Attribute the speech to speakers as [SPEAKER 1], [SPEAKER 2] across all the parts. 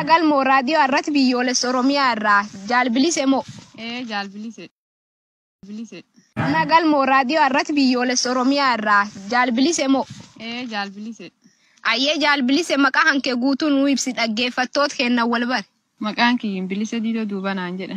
[SPEAKER 1] Mana galmoo raadiyoo irratti biyyoolessa Oromiyaa irraa jaalbilise moo?
[SPEAKER 2] Ee jaalbilise. Bilise.
[SPEAKER 1] Mana galmoo raadiyoo irratti biyyoolessa Oromiyaa irraa jaalbilise moo?
[SPEAKER 2] Ee jaalbilise.
[SPEAKER 1] Ayyee jaalbilise maqaa hankee guutuu nuu ibsi dhaggeeffattoota kennan wal bare.
[SPEAKER 2] Maqaan kiyyin bilisa diidoo duubanaan jedhan.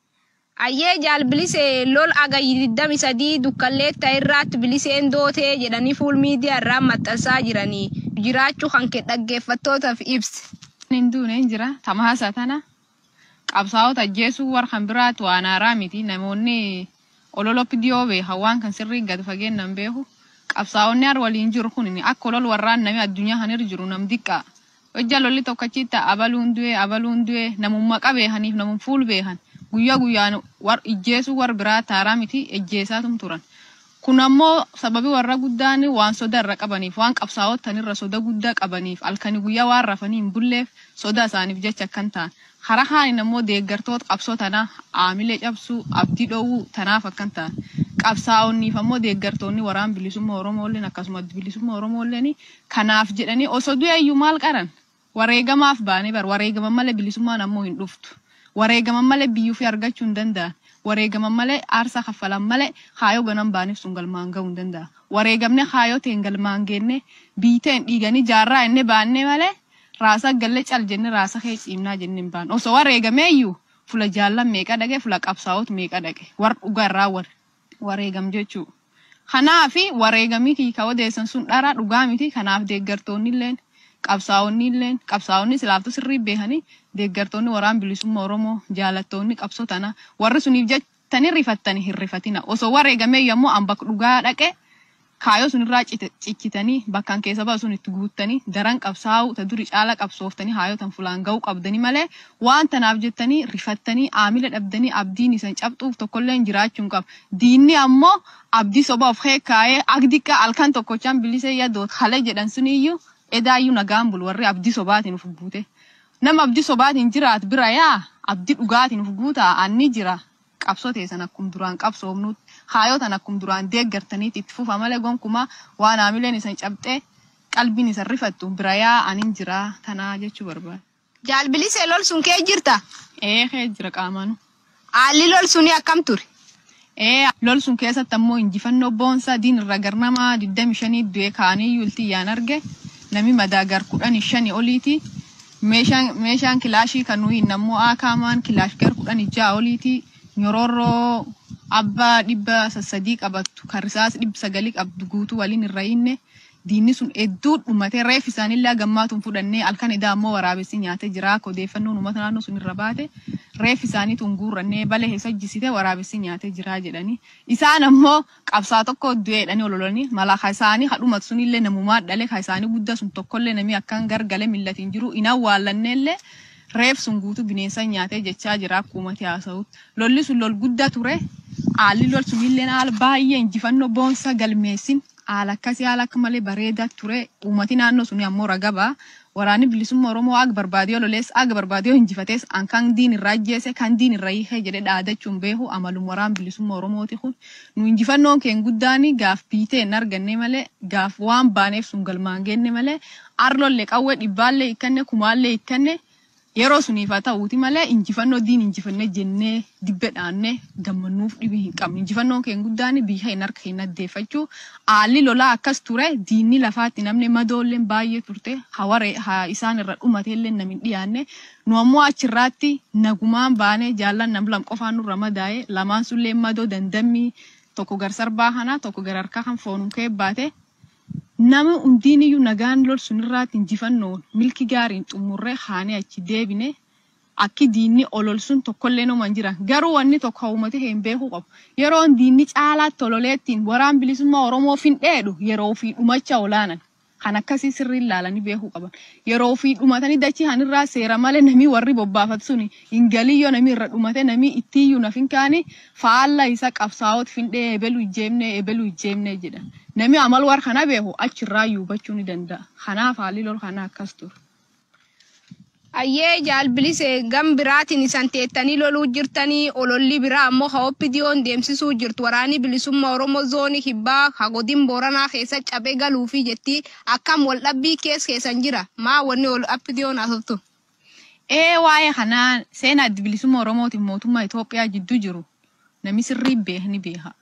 [SPEAKER 1] Ayyee jaalbilise lol agayyi 23 dukkalleetta irraatti biliseen dootee jedhanii fuul miidiyaa irraa maxxansaa jiranii jiraachuu hankee dhaggeeffattootaaf ibsi.
[SPEAKER 2] Hin duune hin jira. Tamaasa tana qabsaa'ota ajjeesuu warra kan biraatu waan haaraa miti. Namoonni ololoppi dhiyoo beekan waan kan sirrii gad fageennan beeku. Qabsaa'onni har waliin jiru kun akka olol warraan namni addunyaa kan irra jiru nam diqqaa. Hojja lolli tokkachitti abaluun du'e abaluun du'e namummaa qabeekaniif namum fuul beekan. Guyyaa guyyaan war ijjeesuu war biraa taaraa miti ejjeesaatum turan. Kun ammoo sababi warra guddaan waan soda irra qabaniif waan qabsaa'otan irra soda guddaa qabaniif halkanii guyyaa waan rafanii hin bulleef soda isaaniif jecha akkan ta'an. Hara kaanin ammoo deeggartoota qabsoo tanaa aamilee cabsuu abdii dhoowwuu tanaaf akkan ta'an. Qabsaa'onniif ammoo deeggartoonni waraan bilisummaa Oromoolleen akkasumas bilisummaa Oromoolleen kanaaf jedhanii osoo du'eeyyuu maal qaran wareegamaaf baanee bar wareegaman malee bilisummaan ammoo hin dhuftu. Wareegaman malee biyyuu fi argachuu hin danda'an. Wareegaman malee aarsaa kaffalan malee haayoo ganan baaniif sun galmaan gahuu hin danda'a. Wareegamne haayoo ta'een galmaan geenne biiteen dhiiganii jaarraa inni baanne malee raasa galle cal jenne raasa kee ciimnaa jenne hin baanu. Osoo wareegameeyyuu fula jaallan meeqa dhaqe fula qabsaa'oot meeqa dhaqe war dhugaa irraa war wareegam jechuu. Kanaafi wareegamii kiika odeessan sun dhara dhugaa miti kanaaf deeggartoonni illeen qabsaa'onni illeen qabsaa'onni silaaftuu sirrii beekanii deeggartoonni waraan bilisummaa Oromoo jaalattoonni qabsoo tana warri suniif jettanii rifattanii hin rifatina osoo wareegamee yommuu an bakka dhugaa dhaqe kaayoo sunirraa ciccitanii bakkaan keessa ba'a sun itti guuttanii daran qabsaa'u ta duri caala qabsooftanii haayotan fulaan ga'uu qabdanii malee waan tanaaf jettanii rifattanii aamila dhabdanii abdiin isan cabxuuf tokkollee jiraachuu hin qabu. Diinni ammoo abdii soba of kaayee agdiqa halkan tokkochaan bilisee yadoot haala jedhan suniyyuu edaayyuu nagaan bulu warri abdii sobaatiin uf guute. Nama abdii sobaatiin jiraat bira yaa abdii dhugaatiin uf guutaa anni jira. Qabsoo teessan akkum duraan qabsoomnuutti haayotan akkum duraan deeggartaniitti itti fufa malee gonkumaa waan aamileen isan cabxee qalbiin isan rifattu bira yaa anin jira tanaa jechuu barbaada.
[SPEAKER 1] Jaalbilise lol sun kee jirta?
[SPEAKER 2] Ee kee jira qaamanu.
[SPEAKER 1] Haalli lol sunii akkam ture?
[SPEAKER 2] Ee lol sun keessatti ammoo injifannoo boonsaa diin irra garnamaa 25 du'ee kaanii yultii yaan arge. nami madaagar kudhanii shanii oliiti. Meeshaan meeshaan kilaashii kan nuyi nammoo aakaamaan kilaash gar kudhanii ja'a oliiti. Nyororroo abbaa dhibba sassadii qabattu kan risaas dhibba sagalii qabdu guutuu waliin irra hinne. Diinni sun hedduu dhumatee reef isaanillee gammaatuun fudhannee halkan idaa ammoo waraabessi nyaatee jira akka odeeffannoon uummata naannoo sun irra baate reef isaaniituun guurrannee balee keessa jisite waraabessi nyaatee jira jedhanii. Isaan ammoo qabsaa tokko du'eedhanii ololanii mala isaanii hadhumatu sunillee namumaa dhale isaanii guddaa sun tokkollee namni akkan gargalee millatiin jiru hin awwaallanneellee reef sun guutuu bineensa nyaatee jechaa jira akka uummati haasa'utti. Lolli sun lol guddaa ture. Haalli lol sunillee haala baay'ee injifannoo boonsa galmeessin haala akkasii haala akka malee bareedaa ture uummati naannoo suni ammoo ragaba waraanni bilisummaa oromoo aga barbaadiyoo lolees aga barbaadiyoo injifatees an kan diin irraa ajjeese kan diin irraa hiikee jedhe dhaadachuun beeku amalum waraan bilisummaa oromooti kun nu injifannoon keen guddaan gaaf biitee hin arganne malee gaaf waan baaneef sun galmaan geenne malee arlollee qawwee dhibbaallee ikkanne kumaallee ikkanne yeroo suniif haa ta'uuti malee injifannoo diin injifannee jennee dibbe dhaannee gammannuuf dhibii hin qabne. Injifannoon keen guddaan biyya hin harka hin addeeffachuu haalli lolaa akkas ture diinni lafaatti namni madoolleen baay'ee turte hawaree isaan irra dhumateellee namni dhiyaanne nu ammoo achirraatti nagumaan baanee jaallan nam lam qofaan nurra madaa'e lamaan sullee madoo dandammii tokko gar sarbaa kanaa tokko gar harkaa kan foonum kee baate. nama hundiin iyyuu nagaan lol sunirraatti injifannoon milki gaariin xumurree haanee achi deebine akki diinni olol sun tokkollee nama hin jiran garuu wanni tokko hawumate hin beekuu qabu yeroo diinni caalaatti ololeettiin waraan bilisummaa oromoo findheedhu yeroo ofii dhumacha olaanan kan akkasii sirriin ilaalanii beekuu qaban yeroo ofii dhumatanii dachii hanirraa seera malee namii warri bobbaafatu suni hingaliyyoo namii irra dhumate namii ittiiyyuu nafin kaani faalla isa qabsaa'oot findhee ebelu ijjeemne ebelu ijjeemne jedha. Nami amal war kana beeku achirraa hubachuu ni danda'a. Kanaaf haalli lol kana akkas ture.
[SPEAKER 1] Ayyee jaalbilise gam biraatiin isan teettanii loluu jirtanii ololli biraa ammoo haoppidiyoon deemsisuu jirtu waraanni bilisummaa Oromoo zoonii kibbaa hagodin booranaa keessa cabee galuufi jetti akkam wal dhabbii kees keessan jira maa wanni ol appidiyoon haasoftu.
[SPEAKER 2] Ee waa'ee kanaa seenaa adda bilisummaa Oromootiin mootummaa Itoophiyaa jidduu jiru namni sirrii beekni beeka.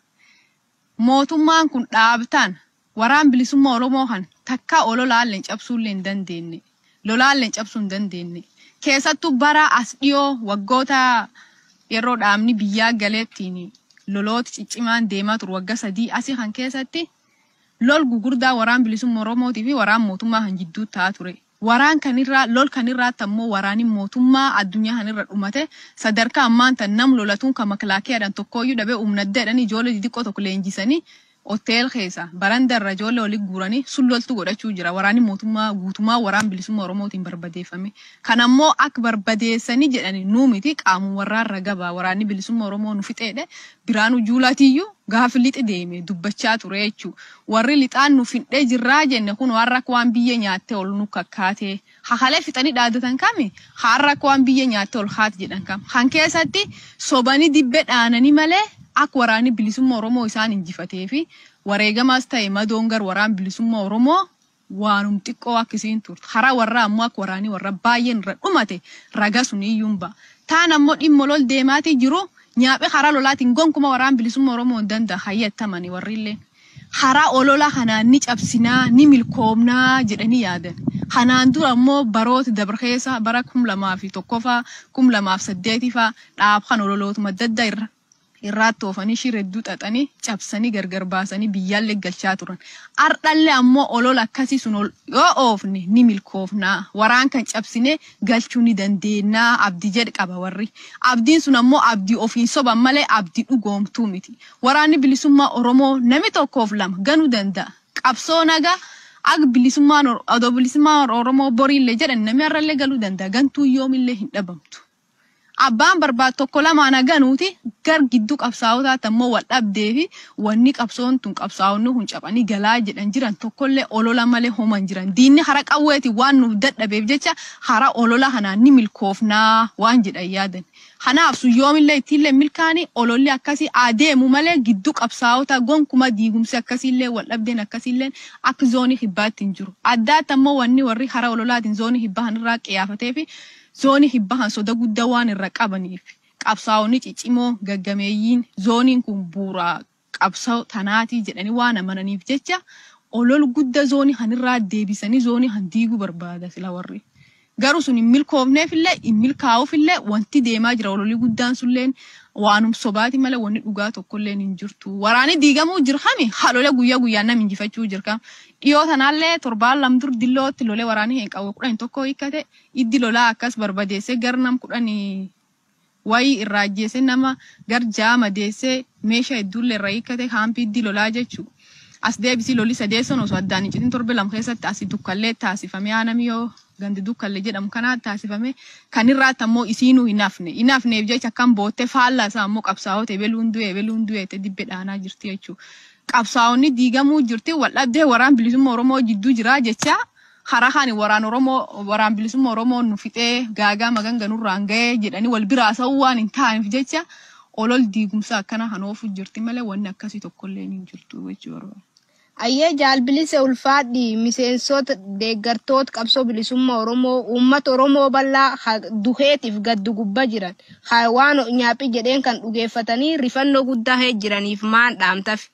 [SPEAKER 2] Mootummaan kun dhaabtaan waraan bilisummaa Oromoo kan takka ololaalleen cabsuullee hin dandeenye. Lolaalleen cabsuu hin dandeenye. Keessattuu bara as dhiyoo waggoota yeroo dhaabni biyyaa galeettiin lolooti ciccimaan deemaa turu wagga sadii asii kan keessatti lol gugurdaa waraan bilisummaa Oromootii fi waraan mootummaa kan jidduu ta'aa ture. Waraan kanirraa lol kanirraatti ammoo waraani mootummaa addunyaa kanirra dhumate sadarkaa ammaan tan nam lolatuun kan maklaakiyaadhaan tokkooyyuu dhabee humnaddeedhaan ijoollee xixiqqoo tokko leenjisanii hotel keessa barandarra ijoollee olii guuranii sulloltu godhachuu jira. Waraanni mootummaa guutummaa waraan bilisummaa Oromootiin barbadeeffame. Kan ammoo akka barbadeessanii jedhani nuu miti qaamuun warraarra gabaa waraanni bilisummaa Oromoo nu fixeedhe biraanuu juulaatiyyuu gaafa lixi deeme dubbachaa ture jechuu. Warri lixaan nu fixee jirraa jenne kun har'a akka waan biyya nyaattee ol nu kakkaatee hakalee fixanii dhaadatan kami har'a akka waan biyya nyaattee ol haati jedhan kam. Kan keessatti sobanii dibbee dhaananii malee akka waraanni bilisummaa Oromoo isaan injifatee fi wareegamaas ta'e madoongar waraan bilisummaa Oromoo waanum xiqqoo akkasiin turte. Karaa warraa ammoo akka waraanii warra baay'een irra dhumate raga sun iyyuu ba'a. Taan ammoo dhimma lol deemaatii jiru nyaaphe karaa lolaatiin gonkuma waraan bilisummaa Oromoo hin danda'a hayyattamani warri illeen. Karaa olola kanaan ni cabsinaa ni milkoomnaa jedhanii yaadan. Kanaan dura ammoo baroota dabarkeessa bara kum lamaa fi tokkoffaa kum lamaaf saddeetifaa dhaab kan ololootuma dadda irra irraatti oofanii shiredduu xaxanii cabsanii gargar baasanii biyyaallee galchaa turan. Ardhallee ammoo olola akkasii sun ol yoo oofne ni milkoofnaa. Waraan kan cabsine galchuu ni dandeenyaa abdii jedhe qaba warri. Abdiin sun ammoo abdii ofiin soban malee abdii dhugoomtuu miti. Waraanni bilisummaa Oromoo nami tokkoof lama ganuu danda'a. Qabsoo nagaa akka bilisummaan odoo bilisummaan Oromoo boriillee jedhan namni har'allee galuu danda'a. Gantuu yoomillee hin dhabamtu. abbaan barbaadu tokko lamaan haganuuti gar gidduu qabsaa'otaatti ammoo wal dhabdee fi wanni qabsoon tun qabsaa'onni kun cabanii galaa jedhan jiran tokkollee olola malee homan jiran diinni hara qawweeti waan nuuf dadhabeef jecha hara olola kanaan ni milkoofnaa waan jedhan yaadan. Kanaaf sun yoomillee ittiillee milkaanii ololli akkasii adeemu malee gidduu qabsaa'ota gonkuma diigumsi akkasiillee wal dhabdeen akkasiillee akka zoonii hibbaatti hin jiru. Addaatti ammoo wanni warri hara ololaatiin zoonii hibbaa kanarraa qiyaafatee fi zoonii hibbahan soda guddaa waan irra qabaniif qabsaa'onni ciccimoo gaggameeyyiin zooniin kun bu'uura qabsoo tanaatii jedhanii waan amananiif jecha olol guddaa zoonii kanirraa deebisanii zoonii kan diiguu barbaada sila warri. Garuu sun hin milkoofneefillee hin milkaa'uufillee wanti deemaa jira ololii guddaan sunilleen waanum sobaati malee wanni dhugaa tokkollee hin jirtu. Waraanni diigamuu jirkami halolee guyyaa guyyaan nam injifachuu jirkam. Dhiyoo tanaallee torbaan lamdur dillootti lolee waraanni hin qabu kudhan tokko hiikkate iddi lolaa akkas barbadeessee gar nam kudhanii wayii irraa ajjeese nama gar jaama deessee meeshaa hedduullee irraa hiikkate haampii iddi lolaa jechuudha. As deebisii lolli sadeesson osoo addaan hin citin torbe lama keessatti asii dukkallee taasifamee aanami yoo gandi dukkallee jedhamu kanaa taasifame kan irraatti ammoo isiinuu hin hafne hin hafneef jecha akkam boottee faallaa isaa ammoo qabsaa'oota ebeluun du'e ebeluun du'e itti dibbe dhaanaa jirti jechuudha. Qabsaa'onni diigamuu jirti wal dhabdee waraan bilisummaa Oromoo jidduu jira jecha hara kan waraan Oromoo waraan bilisummaa Oromoo nu fixee gaagaa maganganurraan ga'ee jedhanii wal biraa sa'uu waan hin taaneef jecha olol diigumsa akkana kan oofu jirti malee wanni akkasii tokkollee hin jirtu jechuudha.
[SPEAKER 1] Ayyee jaalbilise ulfaadhi miseensota deeggartoota qabsoo bilisummaa Oromoo uummata Oromoo bal'aa duheetiif gaddu gubbaa jiran waan nyaaphi jedheen kan dhugeeffatanii rifannoo guddaa hee jiraniif maan dhaamtaf.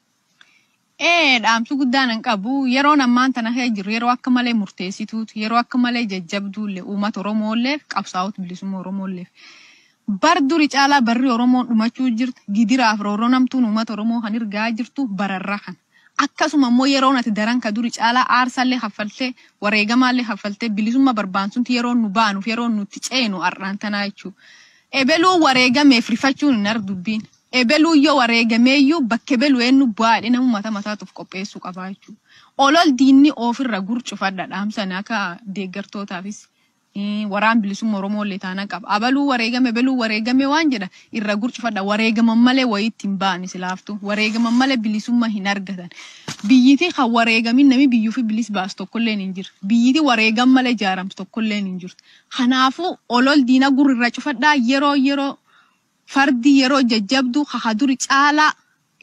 [SPEAKER 2] Ee dhaamsi guddaan hin qabu yeroon ammaan tana hee jiru yeroo akka malee murteessituutu yeroo akka malee jajjabduullee uummata Oromoolleef qabsaa'ota bilisummaa Oromoolleef. Bar duri caalaa barri Oromoon dhumachuu jirtu gidiraaf rooroo namtuun uummata Oromoo kan ergaa jirtu bararraa kan. akkasuma immoo yeroo ati daran ka duri caalaa aarsaallee haffaltee wareegamaallee haffaltee bilisummaa barbaansutti yeroo nu baanuuf yeroo nuti ceenu har'aan tanaa jechuudha. Ebeluu wareegameef rifachuun hin ardubbiin. Ebeluu yoo wareegameeyyuu bakka ebeluu eenyu baadhee nama mataa mataatuuf qopheessuu qabaa jechuudha. Olol diinni ofirra gurcufadha dhaamsan akka deeggartootaafis. waraan bilisummaa Oromoo illee taana qaba. Abaluu wareegame beluu wareegame waan jedha irra gurcufadha. Wareegaman malee wayiitti hin baane silaaftu. Wareegaman malee bilisummaa hin argatan. Biyyiti kan wareegamin nami biyyuu fi bilis baasu tokkollee hin jiru. Biyyiti wareegam malee ijaaramtu tokkollee hin jirtu. Kanaafuu olol diina gurra irra cufadhaa yeroo yeroo fardi yeroo jajjabdu haha duri caalaa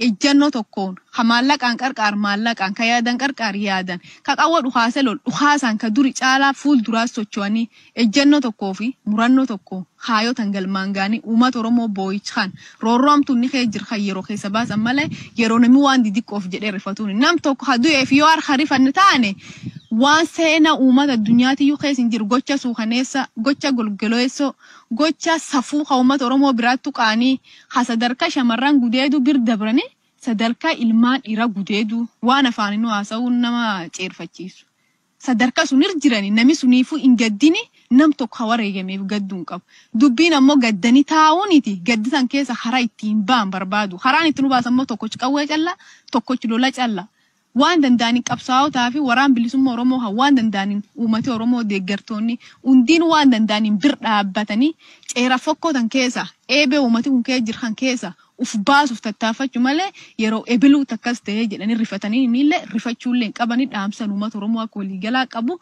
[SPEAKER 2] ejjannoo tokkoon ka maallaqaan qarqaar maallaqaan ka yaadan qarqaar yaadan ka qawwa dhukaase lol dhukaasaan ka duri caalaa fuulduraas socho'anii ejjannoo tokkoo fi murannoo tokko haayotan galmaan gaanii uummata oromoo boo'ichaan roorroomtuun ni kee jir kan yeroo keessa baasan malee yeroo namni waan didiqqoof jedhee rifatuun nam tokko ha du'eef yoo harka rifanne taane waan seenaa uummata addunyaatiyyuu keessa hin jiru gocha suukaneessa gocha golgoloessoo gocha safuu ka uummata oromoo biraattu qaanii ha sadarkaa shamarran gudeedu bir dabranii sadarkaa ilmaan dhiira gudeedu waan afaanin haasa'uun nama ceerfachiisu. Sadarkaa sun irra jirani nami suniifuu hin gaddini nam tokko ha wareegameef gadduu hin qabu. Dubbiin ammoo gaddanii taa'uuniti gaddi san keessa karaa ittiin ba'an barbaadu. Karaan ittiin baasan immoo tokkochi qawwee calla tokkochi lola calla. waan danda'aniin qabsaa'otaa fi waraan bilisummaa Oromoo kan waan danda'aniin uummata Oromoo deeggartoonni hundiin waan danda'aniin bir dhaabbatanii ceera fokkootan keessa eebee uummati kun kee jiran keessa uf baasuuf tattaafachuu malee yeroo ebiluu takkas ta'ee jedhanii rifatanii illee rifachuullee hin qabanii dhaamsan uummata Oromoo akka waliigalaa qabu.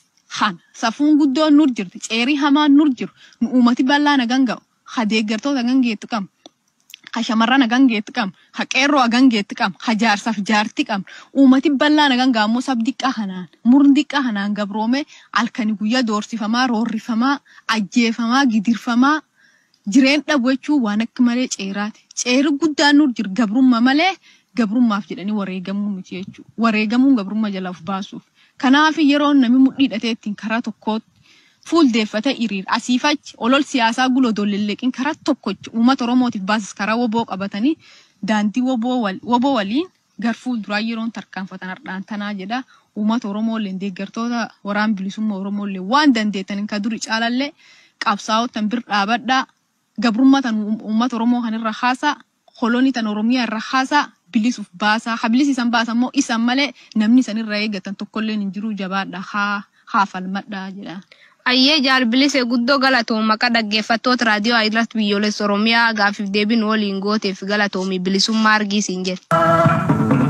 [SPEAKER 2] Han safuun guddoon nur jirti ceerii hamaan nur jiru nu uummati bal'aa nagan ga'u ha deeggartoota gangeettu qabu. ha shamarran hagan geetti qabna, ha qeerroo hagan geetti qabna, ha jaarsaaf jaartii qabna. Uummati bal'aan hagan gaammoo sab diqqaa kanaan, murni diqqaa kanaan gabroomee halkanii guyyaa doorsifamaa, roorrifamaa, ajjeefamaa, gidirfamaa jireen dhabu jechuun waan akka malee ceeraati. Ceeri guddaan nur jiru gabrummaa malee gabrummaaf jedhanii wareegamuu miti jechuudha. Wareegamuun gabrummaa jalaa of baasuuf. Kanaaf yeroo namni mudhii hidhatee ittiin karaa tokkootti fuuldeeffatee hiriira asiifachi olol siyaasaa guloo dollelleeqiin karaa tokkochi uummata oromootiif baasas karaa woboo qabatanii daandii woboo waliin gar fuulduraa yeroon tarkaanfatan hardhaan tanaa jedha uummata oromoolee deeggartoota waraan bilisummaa oromoolee waan dandeetaniin ka duri caalallee qabsaa'otan bir dhaabadhaa gabrummaa tan uummata oromoo kanirra haasaa kolonii tan oromiyaa irra haasaa bilisuuf baasaa ha bilisiisan baasan immoo isan malee namni isanirra eeggatan tokkollee hin jiru jabaadha haa haa falmadhaa jedha.
[SPEAKER 1] Ayyee jaalbilise guddoo galatoom maqaa dhaggeeffattoota raadiyoo Ayirat biyyoolessa Oromiyaa gaafiif deebiin waliin gooteef galatoomi bilisummaa argisiin jedhe.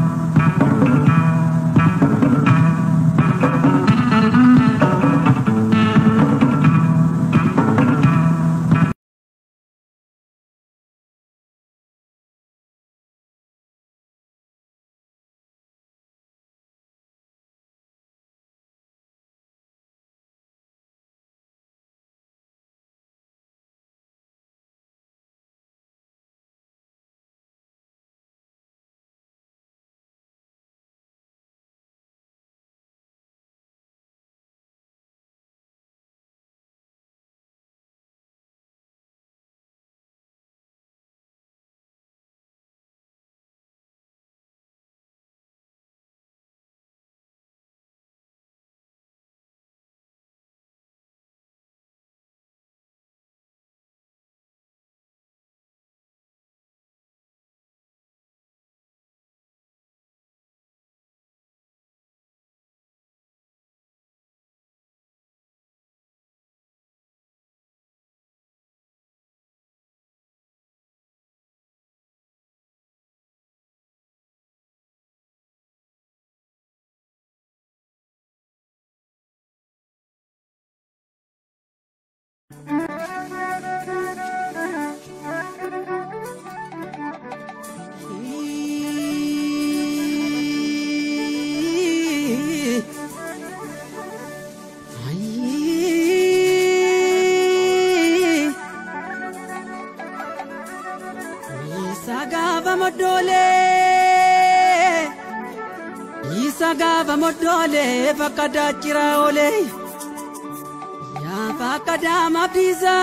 [SPEAKER 3] Isa gaafa moddoolee bakka daachira oolee yaa bakka daama biisa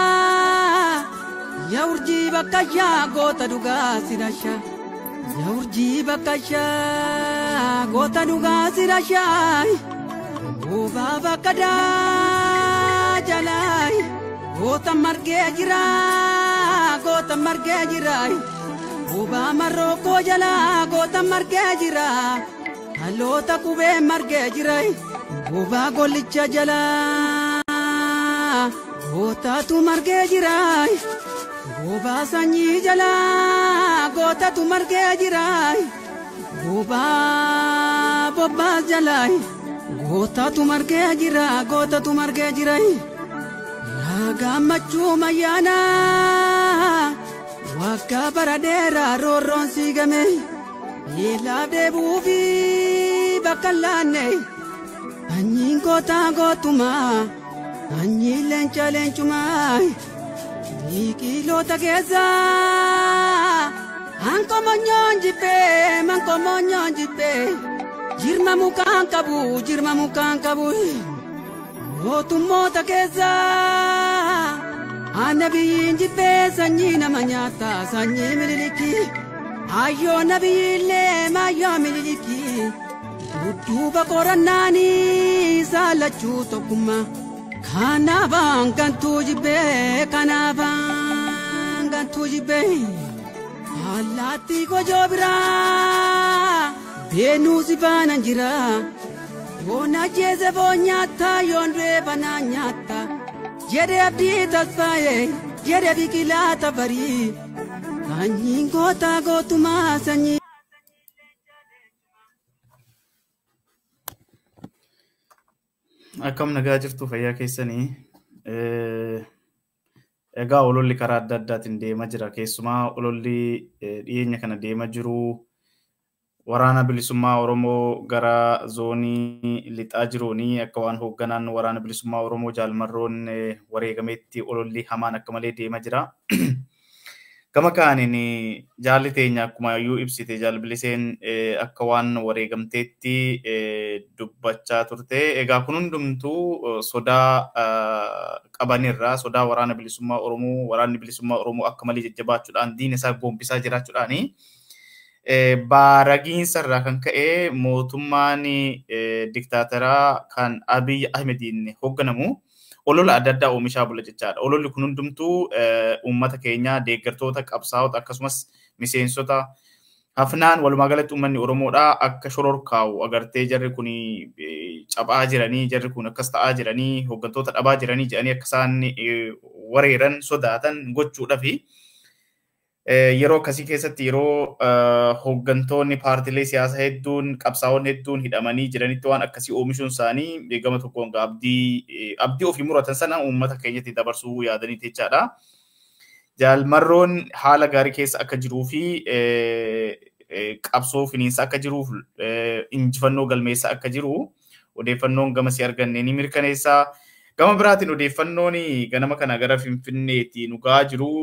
[SPEAKER 3] yaa urjii bakka shaa goota dhugaa sirasha yaa urjii bakka shaa goota dhugaa sirasha goobaa bakka daa jalaay goota margee jira goota margee jira goobaa marroo koo jalaa goota margee jira. Haloota qubee margee jira goobaa gollicha jalaa gootatu margee jira goobaa sanyii jalaa gootatu margee jira goobaa bobbaas jalaa gootatu margee jira gootatu margee jira yaa gammachuu mayyaana waggaa bara dheeraa roorroon siigame miilaaf deebuu fi bakka hin laanne anyiin gootaa gootumaa anyiin leenca leencumaa miiqiloota keessaa hankomonyoon jibbee mankomonyoon jibbee jirma mukaan qabu jirma mukaan qabu mootummoota keessaa annabiyyiin jibbee sanyii nama nyaata sanyii mililikii ayyoo nabiyyiillee maayyoo mililikii dudduuba qorannaanii saalachuu tokkummaa kanaafaan gantuu jibbee kanaafaan gantuu jibbee allaattii kojoo biraa beenuu si baanan jira yoon ajjeese foon nyaata yoon du'e banaa nyaata jedhe abdii tasfaa'e jedhe biqilaa tafarii sanyiin gootaa gootumaa sanyii.
[SPEAKER 4] Akkam nagaa jirtu fayyaa keessanii. Egaa ololli karaa adda addaatiin deemaa jira. Keessumaa ololli dhiyeenya kana deemaa jiru waraana bilisummaa Oromoo gara zoonii lixaa jiruuni akka waan hoogganaan waraana bilisummaa Oromoo jaalmarroon wareegameetti ololli hamaan akka malee deemaa jira. Gama kaaniin jaalli teenya akkuma iyyuu ibsite jaalbiliseen akka waan wareegamteetti dubbachaa turte. Egaa kun hundumtuu sodaa qabanirraa sodaa waraana bilisummaa Oromoo waraanni bilisummaa Oromoo akka malee jajjabaachuudhaan diina isaa goombisaa jiraachuudhaani. Baaragiinsa irraa kan ka'e mootummaan diktaataraa kan Abiy Ahmediin hoogganamu olola adda addaa oomishaa bula jechaadha. Ololli kun hundumtuu uummata keenyaa deeggartoota qabsaa'ota akkasumas miseensota hafnaan walumaa galatti uummanni Oromoodhaa akka shororkaa'u agartee jarri kun cabaa jiranii jarri kun akkas ta'aa jiranii hooggantoota dhabaa jiranii jedhanii akka isaan wareeran sodaatan gochuudhaafi. yeroo akkasii keessatti yeroo hooggantoonni paartilee siyaasaa hedduun qabsaa'onni hedduun hidhamanii jiranitti waan akkasii oomishuun isaanii gama tokkoon abdii abdii ofii muratan sana uummata keenyatti dabarsuu yaadanii jechaadha. Jaalmarroon haala gaarii keessa akka jiruu fi qabsoo finiinsa akka jiruuf injifannoo galmeessa akka jiru odeeffannoon gamasii arganne ni mirkaneessa. Gama biraatiin odeeffannoon ganama kana gara Finfinneetti nu gahaa jiru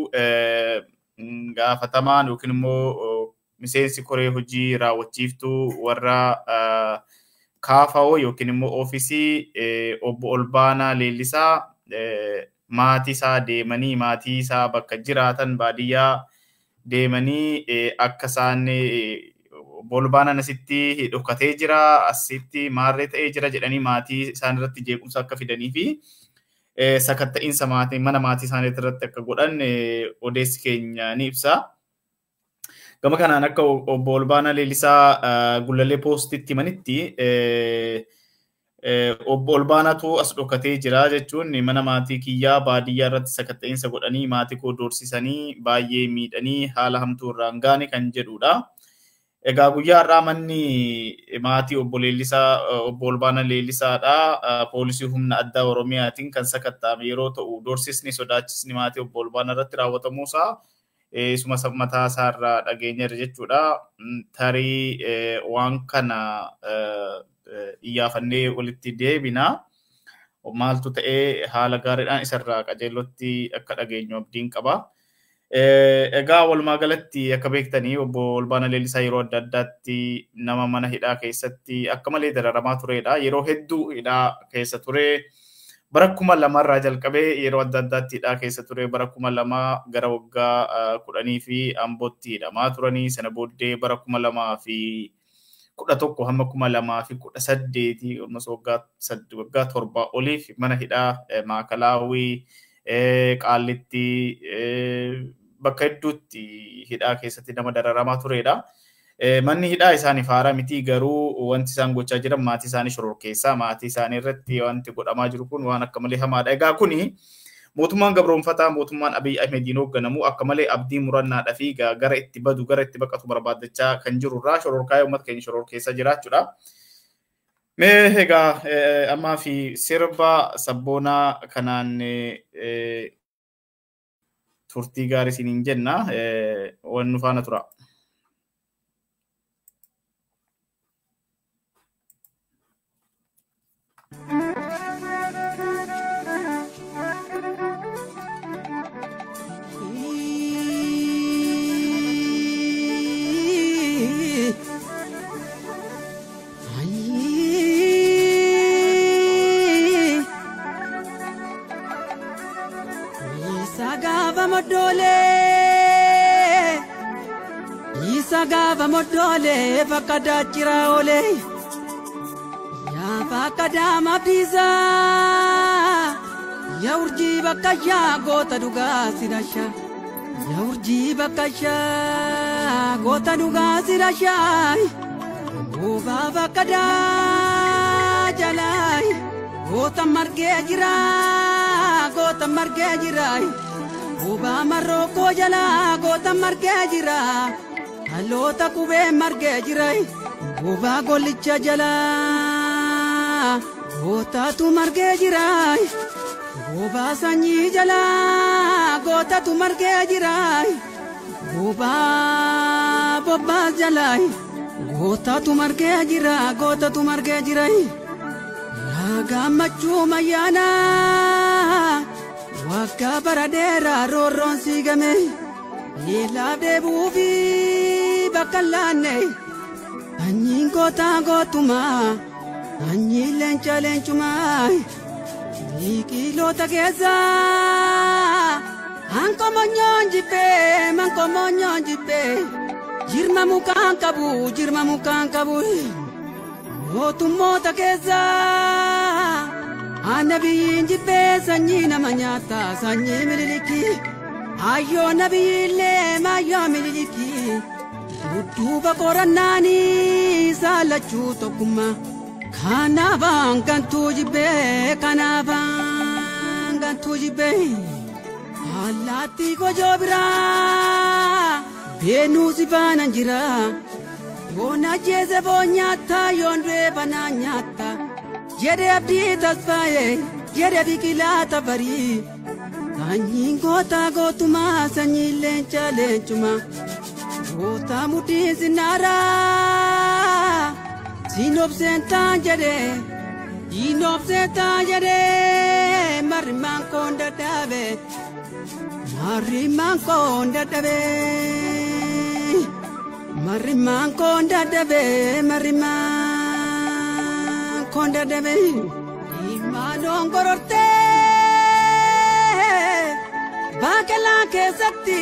[SPEAKER 4] gaafatamaan yookiin immoo miseensi koree hojii raawwachiiftuu warra kaafa'oo yookiin immoo oofisii obbo Olbaanaa Leellisaa maatii isaa deemanii maatii isaa bakka jiraatan baadiyyaa deemanii akka isaan obbo Olbaanaan asitti dhokatee jira asitti maarree ta'ee jira jedhanii maatii isaan irratti jeequmsa akka fidanii fi sakatta'iinsa maatii mana maatii isaanii irratti akka godhan odeessi keenya ni ibsa. Gama kanaan akka obbo Olbaanaa Leellisaa Gulalee Poostitti himanitti obbo Olbaanaatu as dhokatee jira jechuun mana maatii kiyyaa baadiyyaa irratti sakatta'iinsa godhanii maatii koo doorsisanii baay'ee miidhanii haala hamtuu irraan gaane kan jedhudha. Egaa guyyaa har'aa manni maatii obbo Leellisaa obbo Olbaanaa Leellisaadha. Poolisii humna addaa Oromiyaatiin kan sakatta'ame yeroo ta'u doorsisni sodaachisni maatii obbo Olbaanaa irratti raawwatamuusaa isuma mataa isaarraa dhageenyarra jechuudha. Tarii waan kana iyyaafannee walitti deebina. Maaltu ta'ee haala gaariidhaan isarraa qajeelotti akka dhageenyu abdiin qaba. Egaa walumaa galatti akka beektanii obbo Olbaanaa Leellisaa yeroo adda addaatti nama mana hidhaa keessatti akka malee dararamaa turedha. Yeroo hedduu hidhaa keessa ture. Bara kuma lamarraa jalqabee yeroo adda addaatti hidhaa keessa ture. Bara kuma lamaa gara waggaa kudhanii fi ambootti hidhamaa turanii. Sana booddee bara kuma lamaa fi kudha tokko hamma kuma lamaa fi kudha saddeeti waggaa torbaa oliif mana hidhaa maakalaawwii qaallitti bakka hedduutti hidhaa keessatti nama dararamaa turedha. Manni hidhaa isaaniif haaraa miti garuu wanti isaan gochaa jiran maatii isaanii shororkeessaa maatii isaanii irratti wanti godhamaa jiru kun waan akka malee hamaadha. Egaa kuni mootummaan gabroonfataa mootummaan Abiy Ahmediin hoogganamu akka malee abdii murannaadhaa fi gara itti badu gara itti baqatu barbaaddachaa kan jirurraa shororkaa uummata keenya shororkeessaa jiraachuudha. Mee egaa ammaa fi sirba sabboonaa kanaan turtii gaarii isiniin jenna waan nu faana tura.
[SPEAKER 3] Isa gaafa moddoolee Isa gaafa moddoolee bakka daachira oolee Yaa bakka daama biisaa Yaa urjii bakka shaa goota dhugaa sidashaa Yaa urjii bakka shaa goota dhugaa sidashaa Boobaa bakka daa jalaa goota margee jira goota margee jira boobaa marrookoo jala goota margee jira dhaloota qubee margee jira boobaa gollicha jala gootatu margee jira boobaa sanyii jala gootatu margee jira boobaa bobbaas jala gootatu margee jira gootatu margee jira. gammachuu mayyaana waggaa bara dheeraa roorroon siigame miilaaf deebi'uu fi bakka laanne anyiin gootaa gootumaa anyiin leenca leencumaa miiqiloota keessaa hankomonyoon jibbee mankomonyoon jibbee jirma mukaan qabu jirma mukaan qabu. mootummoota keessaa annabiyyiin jibbee sanyii nama nyaata sanyii mililikii ayyoo nabiyyiillee maayyoo mililikii dudduuba qorannaanii saalachuu tokkummaa kanaafaan gantuu jibbee kanaafaan gantuu jibbee allaattii gojoo biraa beenuu si faanan jiraa. Yoona jeese boo nyaata yoon du'e banaa nyaata jedhe abdii tasfaaye jedhe biqilaa tafarii sanyiin goota gootumaa sanyiin leenca leencuma goota mudhii sinaaraa siinobseen taan jedhe siinobseen taan jedhe marrimaan koon dadhabe marrimaan koon dadhabe. Marimaan koon dadhabee marimaan koon dadhabee imaanoon gorortee baaqelaa keessatti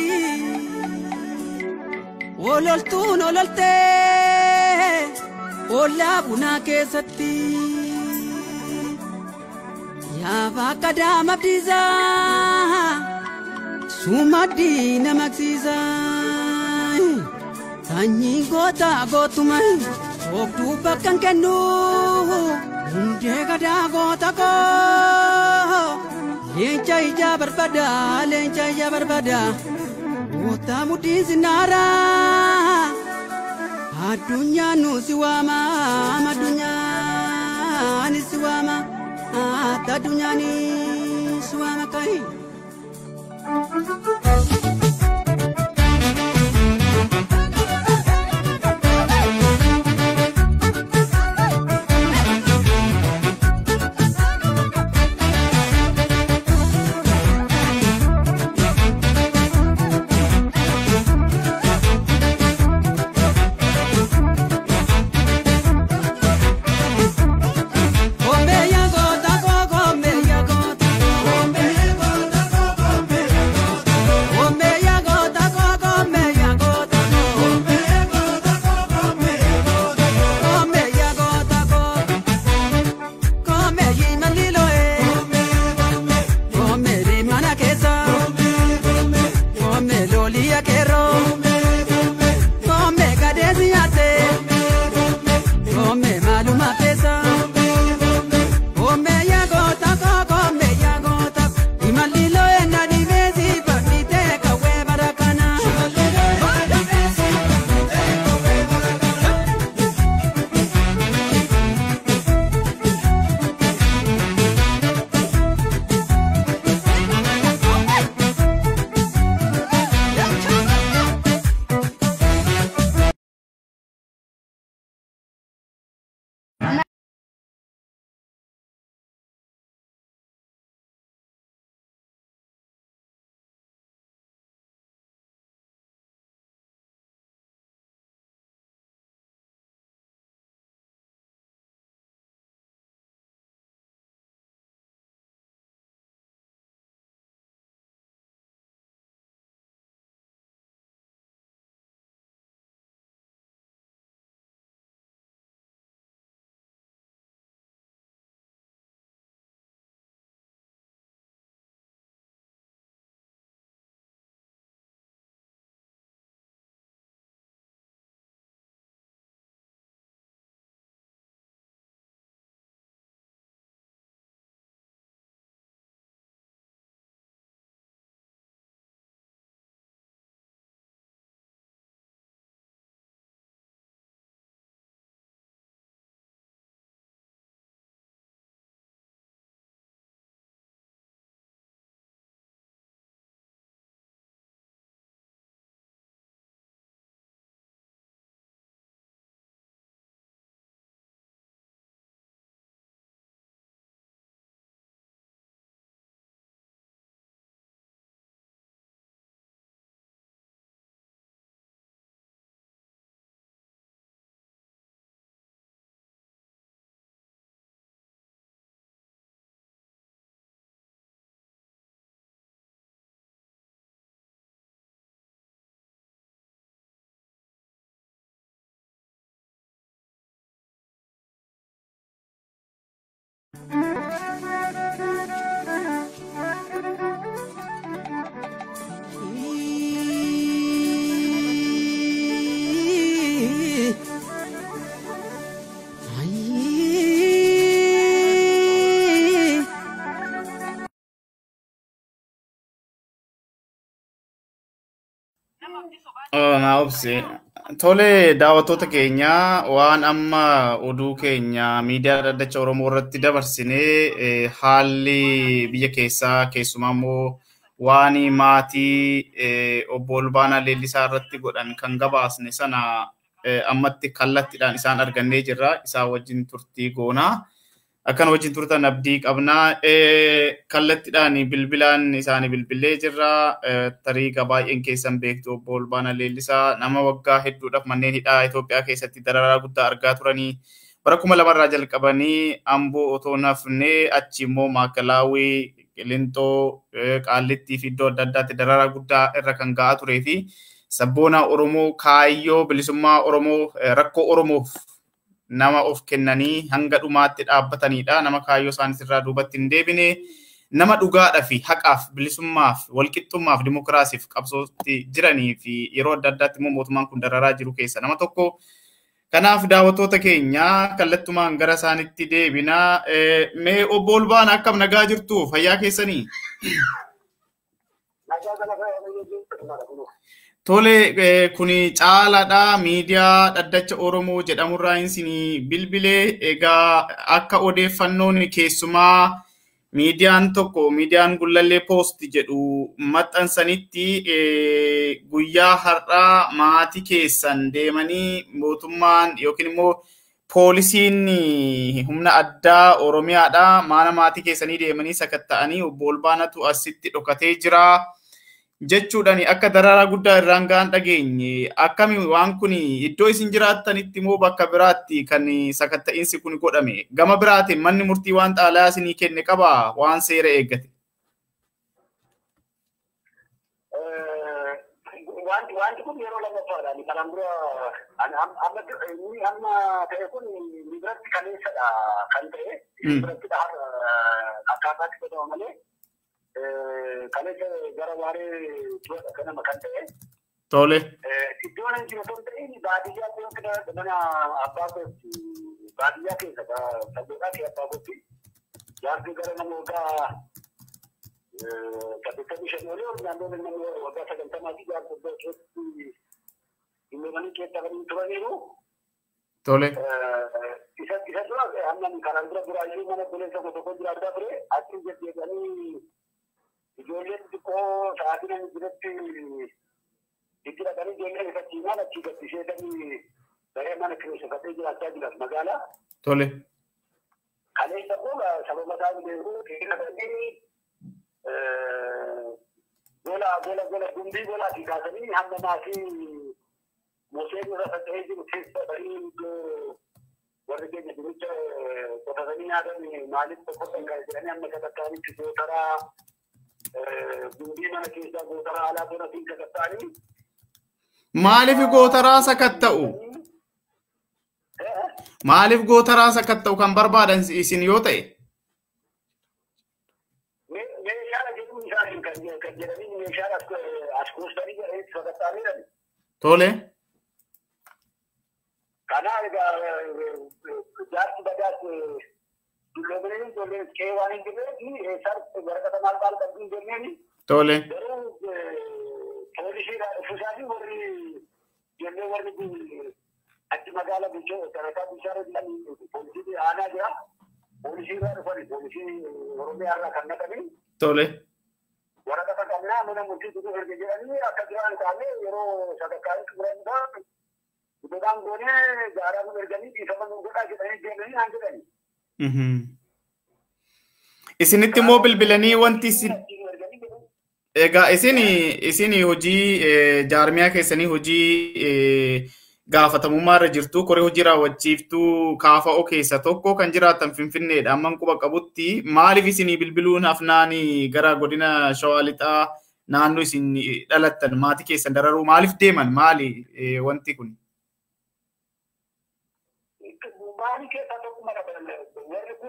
[SPEAKER 3] ololtuun ololtee ollaa bunaa keessatti yaa bakka daama abdiisaa sumaddii nama agarsiisaa. Sanyii goota gootuma oobduu bakka hin kennu hundee gadaa goota koo leenca ijaa barbaada leenca ijaa barbaada goota mudhii sinaara addunyaan nu si waama addunyaan si waama addunyaan si waama kai. Gombe ya gota, gombe ya gota, gombe ya gota, gombe ya gota.
[SPEAKER 4] Naa obsi. Tole daawwattoota keenya waan amma oduu keenya miidiyaa dhaddacha Oromoo irratti dabarsinee haalli biyya keessaa keessumaa immoo waan maatii obbo Olbaanaa Leellisaa irratti godhan kan gabaasne sana ammatti kallattiidhaan isaan argannee jirra. Isaan wajjin turtii goonaa. Akkan wajjin turtan abdii qabnaa. Kallattiidhaan bilbilaan isaanii bilbilee jirra. Tariiga baay'een keessan beektu obbo Olbaanaa Leellisaa nama waggaa hedduudhaaf manneen hidhaa Itoophiyaa keessatti dararaa guddaa argaa turanii bara kuma lamarraa jalqabanii amboo otoo nafnee achi immoo maakalaawii qilintoo qaallittii fi iddoo adda addaatti dararaa guddaa irra kan ga'aa turee fi sabboonaa Oromoo kaayyoo bilisummaa Oromoo rakkoo Oromoof nama of kennanii hanga dhumaatti dhaabbatanidha. Nama kaayyoo isaaniis irraa duubatti hin deebine nama dhugaadhaa fi haqaaf bilisummaaf walqixxummaaf dimokiraasiif qabsootti jiranii fi yeroo adda addaatti immoo mootummaan kun dararaa jiru keessa nama tokko. Kanaaf daawwattoota keenya kallattumaan gara isaanitti deebinaa. Mee obbo Olbaan akkam nagaa jirtu fayyaa keessanii? Tole kuni caalaadha miidiyaa dhaddacha Oromoo jedhamurraa isinii bilbilee egaa akka odeeffannoon keessumaa miidiyaan tokko miidiyaan gullallee poost jedhu maxxansanitti guyyaa har'aa maatii keessan deemanii mootummaan yookiin immoo poolisiin humna addaa Oromiyaadha mana maatii keessanii deemanii sakatta'anii obbo Olbaanatu asitti dhokatee jira. jechuudhaan akka dararaa guddaa irraan ga'an dhageenye akkami waan kun iddoo isin jiraattanitti immoo bakka biraatti kan sakatta'iinsi kun godhame gama biraatiin manni murtii waan xaalayaa isinii kenne qaba waan seera eeggate.
[SPEAKER 5] Wanti wanti kun yeroo lammaffaadhaan kanaan dura amma inni amma ta'e kun biratti kaleessadha kan ta'e biratti akkaataatti godhama malee kaleessa gara waaree turadha kanama kan ta'e.
[SPEAKER 4] Tole.
[SPEAKER 5] Iddoon hin jiru osoo hin ta'in baadiyyaa keessa mana abbaa kootti baadiyyaa keessa sabboodhaa kee abbaa kootti jaartii gara nama waggaa saddeettamii shanii olii ol naannoo nama waggaa sagantamaa fi jaartii iddoo keessatti dhimmoomanii keessa kan turaniiru.
[SPEAKER 4] Tole.
[SPEAKER 5] Isa isa dura hamma karaan dura duraayyuu mana buleessa tokko jiraachaa ture achi deddeebi'anii ijoolleen xixiqqoo sa'aatii namni jirutti itti dhaqanii ijoolleen ifatti maal achii gabbisheetanii daree mana kireeffatee jiraachaa jiran magaalaa.
[SPEAKER 4] Tole.
[SPEAKER 5] Kaleessa kun sababa isaan beeku hidhatanii gola gola gola gumbii golaatii kaasanii hamma maatii Museen irra faca'ee jiru keessa ta'anii iddoo warri keenya duricha qotatanii nyaatan maaliif tokko kan jedhanii amma sakattaanitti gootaraa gumbii mana keessaa gootaraa alaa bonatiin sakattaanii.
[SPEAKER 4] Maaliif gootaraa sakatta'u? Maaliif gootaraa sakatta'u kan barbaadan isin yoo ta'e?
[SPEAKER 5] Meeshaadha jedhuun isaanii kan jedhanii meeshaadha as kuustanii sakattaanii
[SPEAKER 4] Tole.
[SPEAKER 5] Kanaaf egaa jaarsi badaas dulloomanii ijoolleen qe'ee waan hin jirreef eessatti waraqata maal maal qabdu hin jenneeni.
[SPEAKER 4] Tole.
[SPEAKER 5] Garuu poolisiidhaan dhufuusaanii warri ijoollee warri achi magaala bichoo sadarkaa bishaan jedhan poolisii aanaa jira. Poolisii irraa dhufani poolisii Oromiyaa irraa kan naqanii.
[SPEAKER 4] Tole.
[SPEAKER 5] Waraqata qabnaa mana murtii tutuu erga jedhanii akka jiraan taanee yeroo sadarkaa xumuranidha. Iddoodhaan goonee gaaraa nu erganii dhiifama nu godhaa jedhanii deemanii naan jedhani.
[SPEAKER 4] Isinitti immoo bilbilanii wanti isin egaa isin isin hojii jaarmiyaa keessanii hojii gaafatamummaa irra jirtu koree hojii raawwachiiftuu kaafa'oo keessa tokko kan jiraatan finfinneedha amman quba qabutti maaliif isinii bilbiluun hafnaanii gara godina shawaa lixaa naannoo isin dhalattan maatii keessan dararuu maaliif deeman maali wanti kun?
[SPEAKER 5] Maatii keessaa tokkuma warri kun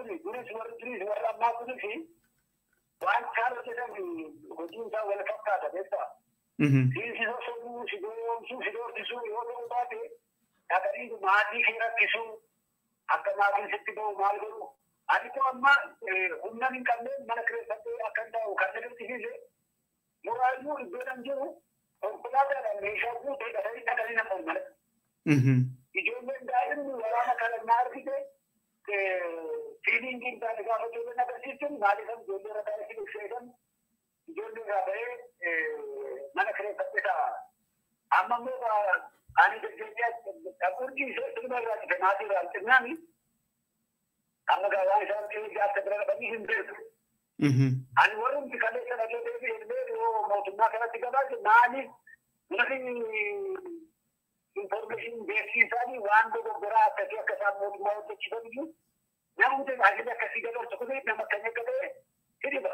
[SPEAKER 5] jedhani duris warri duris warri ammaa kunisi waan isaan hojjetan hojiin isaa wal fakkaata beektaa. Siisisa sobuu si doomsuu si doorsisuu yoo ta'u baate dhaqanii maatii kee rakkisuu akka maatiin sitti bahu maal godhu. Ani kun amma humna hin qabneen mana kireeffattee akka hin taa'u kan agarsiise muraayyuu iddoodhaan jiru konkolaataadhaan meeshaa guutee dhaqanii dhaqanii nama mala. Ijoolleen daa'imni waraana kana na argite fiiliingiin taane gaafa ijoolleen agarsiisun maaliifan ijoollee irra taa'ee fi ibseetan ijoollee irraa bahee mana kireeffattee ta'a. Amma immoo ani deddeebi'aa dhabuun dhiisee silma irraa dhufe maatii irraa xinnaani amma gaa waan isaan ta'ee akka bira dhabanii hin beeku. Ani warri kaleessa dhagee deebi'e illee yoo mootummaa kanatti gabaase maaliif namni information beeksisaanii waan dogoggoraa akkasii akka isaan mootummaa hojjechiisan iyyuu namni tajaajila akkasii dabarsu kun nama akkanii akka ta'e hiriba.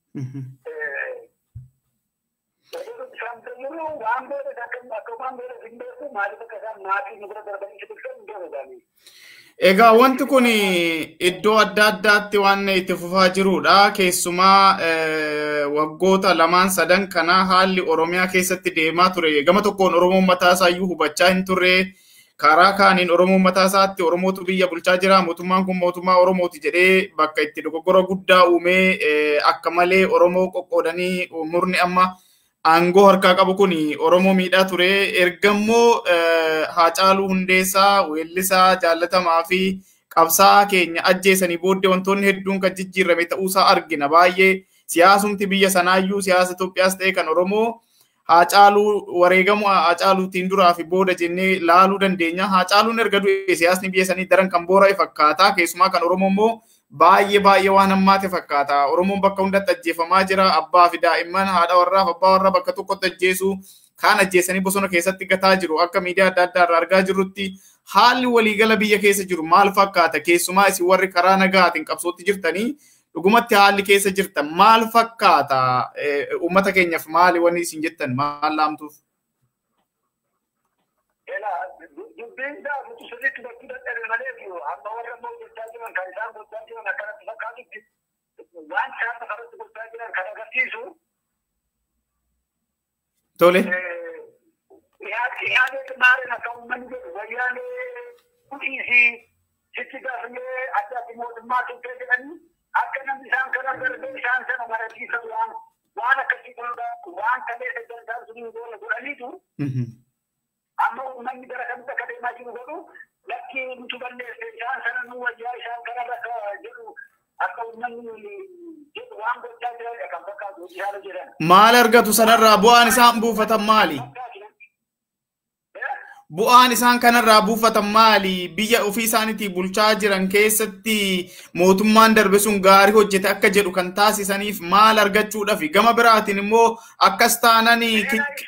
[SPEAKER 5] Isaan fayyadu waan beekas akka waan beekas hin beeku maaliif akka isaan maatii nu bira darbanii si bilchan hin beeku
[SPEAKER 4] Egaa wanti kun iddoo adda addaatti waan itti fufaa jirudha. Keessumaa waggoota lamaan sadan kana haalli Oromiyaa keessatti deemaa ture. Gama tokkoon Oromoon mataa isaayyuu hubachaa hin turre. Karaa kaaniin Oromoon mataa isaatti Oromootu biyya bulchaa jira. Mootummaan kun mootummaa Oromooti jedhee bakka itti dogoggora guddaa uumee akka malee Oromoo qoqqoodanii murni amma aangoo harkaa qabu kun Oromoo miidhaa ture. Ergammoo Haacaaluu Hundeessaa weellisaa jaallatamaa fi qabsaa keenya ajjeesanii booddee wantoonni hedduun kan jijjiirame ta'uusaa argina. Baay'ee siyaasumti biyya sanaayyuu siyaasa Itoophiyaas ta'e kan Oromoo Haacaaluu wareegamu Haacaaluutiin duraa fi booda jennee laaluu dandeenya. Haacaaluun erga du'e siyaasni biyya sanii daran kan boora'e fakkaata. Keessumaa kan Oromoo immoo baay'ee baay'ee waan hammaate fakkaata. Oromoon bakka hundatti ajjeefamaa jira. Abbaa fi daa'imman haadha warraa fi abbaa warraa bakka tokkotti ajjeesu kaan ajjeesanii bosona keessatti gataa jiru. Akka miidiyaa adda addaa irraa argaa jirrutti haalli waliigala biyya keessa jiru maal fakkaata? Keessumaa isin warri karaa nagaatiin qabsootti jirtanii dhugumatti haalli keessa jirtan maal fakkaata? Uummata keenyaaf maali wanni isin jettan maal laamtuuf?
[SPEAKER 5] dubbiin isaa nuti sirriitti bakkuu dadhabe malee amma warra immoo gochaa jiran kan isaan gochaa jiran akkanatti fakkaatutti waan isaan lafarratti gochaa jiran kan agarsiisu.
[SPEAKER 4] Tole.
[SPEAKER 5] Yaadee maaliin akka uummanni jedhu wayyaalee kudhiisii sitti gaafnee adda addi mootummaa tuttee jedhanii akka namni isaan kana darbee isaan sana marachiisan waan waan akkasii godhuudha waan kaleessa jalqabaa sun goone godhaniitu. amma uummanni gara kamitti akka deemaa jiru godhu lakki nutu balleesse isaan sana nu wayyaa isaan kanarra akka jedhu akka uummanni jedhu waan gochaa jiran kan fakkaatu isaan jedhan.
[SPEAKER 4] Maal argatu sanarraa bu'aan isaan buufatan maali? Bu'aan isaan kanarraa buufatan maali? Biyya ofii isaaniitii bulchaa jiran keessatti mootummaan darbe sun gaarii hojjete akka jedhu kan taasisaniif maal argachuudhaaf gama biraatiin immoo akkas taananii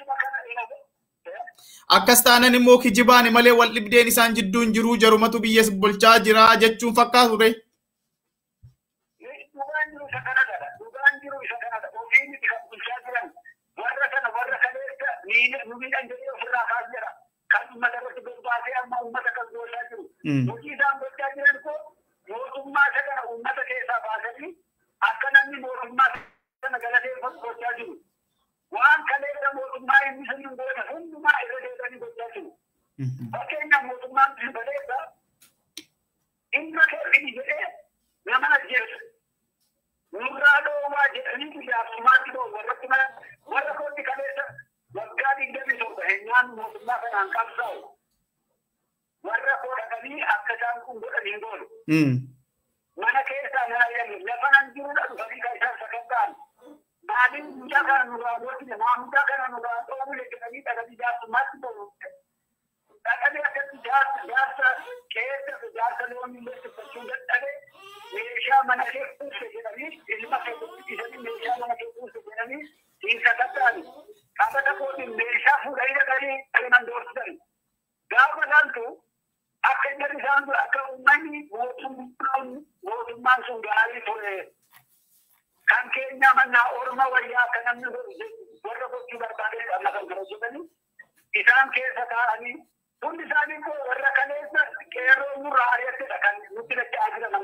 [SPEAKER 4] akkas taanan immoo kijibaan malee wal dhibdeen isaan jidduun jiruu jarumatu biyya bulchaa jira jechuun fakkaatu ture.
[SPEAKER 5] Dhugaan jiru isa kanadha. Dhugaan jiru isa kanadha. Ofiin itti kan bulchaa jiran warra kana warra kaleessa nu miidhan jedhee ofirraa kaas jira. Kan uummata irratti bobbaasee amma uummata kan gochaa jiru. Hojii isaan gochaa jiran koo mootummaa isa kana uummata keessaa baasanii akka namni mootummaa sana galateeffatu gochaa jiru. waan kaleessa mootummaa inni sun hin goone hundumaa irra deebi'anii gochaa jiru. Fakkeenyaaf mootummaan sun baleessa dhimma keerfini jedhee nama ajjeesu. Nurraa dhoowwaa jedhanii guyyaafsumaatti ta'u warratti mana warra kooti kaleessa waggaa digdami torba hennaan mootummaa kanaan qabsaa'u. Warra koo dhaqanii akka isaan kun godhan hin goonu. Mana keessaa mana yaallu lafa nan jirudha dhufanii kan isaan sakatta'an. maaliin mucaa kana nurraa gootine maa mucaa kana nurraa dhoowwule jedhanii dhaqanii jaarsummaatti ta'u. Dhaqanii akkatti jaarsa jaarsa keessa jaarsa loonii illee tuffachuu dadhabe meeshaa mana kee kuusse jedhanii ilma kee guddisanii meeshaa mana kee kuusse jedhanii siin sakatta'ani. Qabata kootiin meeshaa fuudhanii dhaqanii dhaqnan doorsisan. Gaafa laaltu akka jarri isaan akka uummanni mootummaan mootummaan sun gaarii ture. kan keenya mannaa orma wayyaa akka namni warra gochuu barbaade amma kan kana jedhanii isaan keessa taa'anii hundi isaanii immoo warra kaleessa qeerroo nurraa ari'attedha kan nutti dacha'aa jiran amma.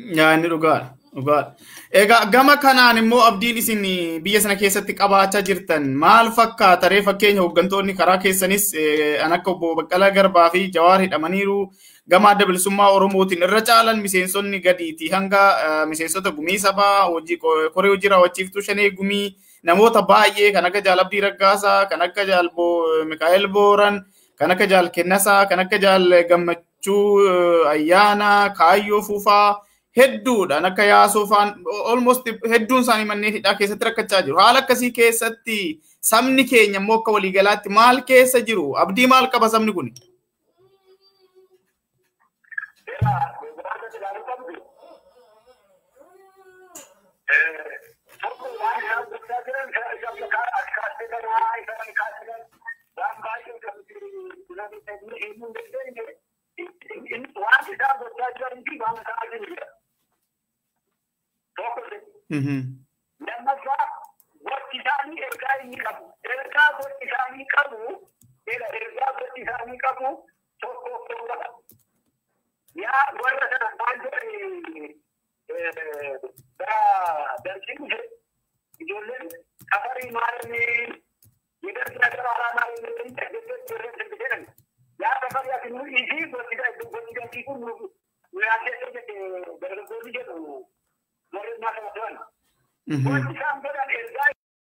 [SPEAKER 4] Yaa inni dhugaadha. Dhugaadha. Egaa gama kanaan immoo abdiin isin biyya sana keessatti qabaachaa jirtan maal fakkaata ree fakkeenya hooggantoonni karaa keessanis an akka obbo Baqqalaa Garbaa fi Jawaar hidhamaniiru gama adda bilisummaa Oromootiin irra caalan miseensonni gadiiti hanga miseensota gumii sabaa koree hojii raawwachiiftuu shanee gumii namoota baay'ee kan akka Jaal Abdii Raggaasaa kan akka Jaal Mikaa'el Booran kan akka Jaal Kennasaa kan akka Jaal Gammachuu Ayyaanaa Kaayyoo Fufaa hedduudhaan akka yaasoo faan almost hedduun isaanii manneen hidhaa keessatti rakkachaa jiru. Haala akkasii keessatti sabni keenya immoo akka waliigalaatti maal keessa jiru? Abdii maal qaba sabni kun?
[SPEAKER 5] waan isaan gochaa jiranii fi waan ta'aa jiru. Lammaffaa gochi isaanii ergaa inni qabu. Ergaa gochi isaanii qabu, ergaa gochi isaanii qabu tokko tokkodha. Yaa warra sana maal jedhani darsiin dhufe ijoolleen safarii maalini yedarsi nagara alaamaa inni dhaggeeffatu irratti jedhan. Yaa safarii ati nu isii gochi gochi gatii kun nu yaaddeessee jette dargaggoonni jedhu warreen naa kana turan. Wanti isaan godhan ergaa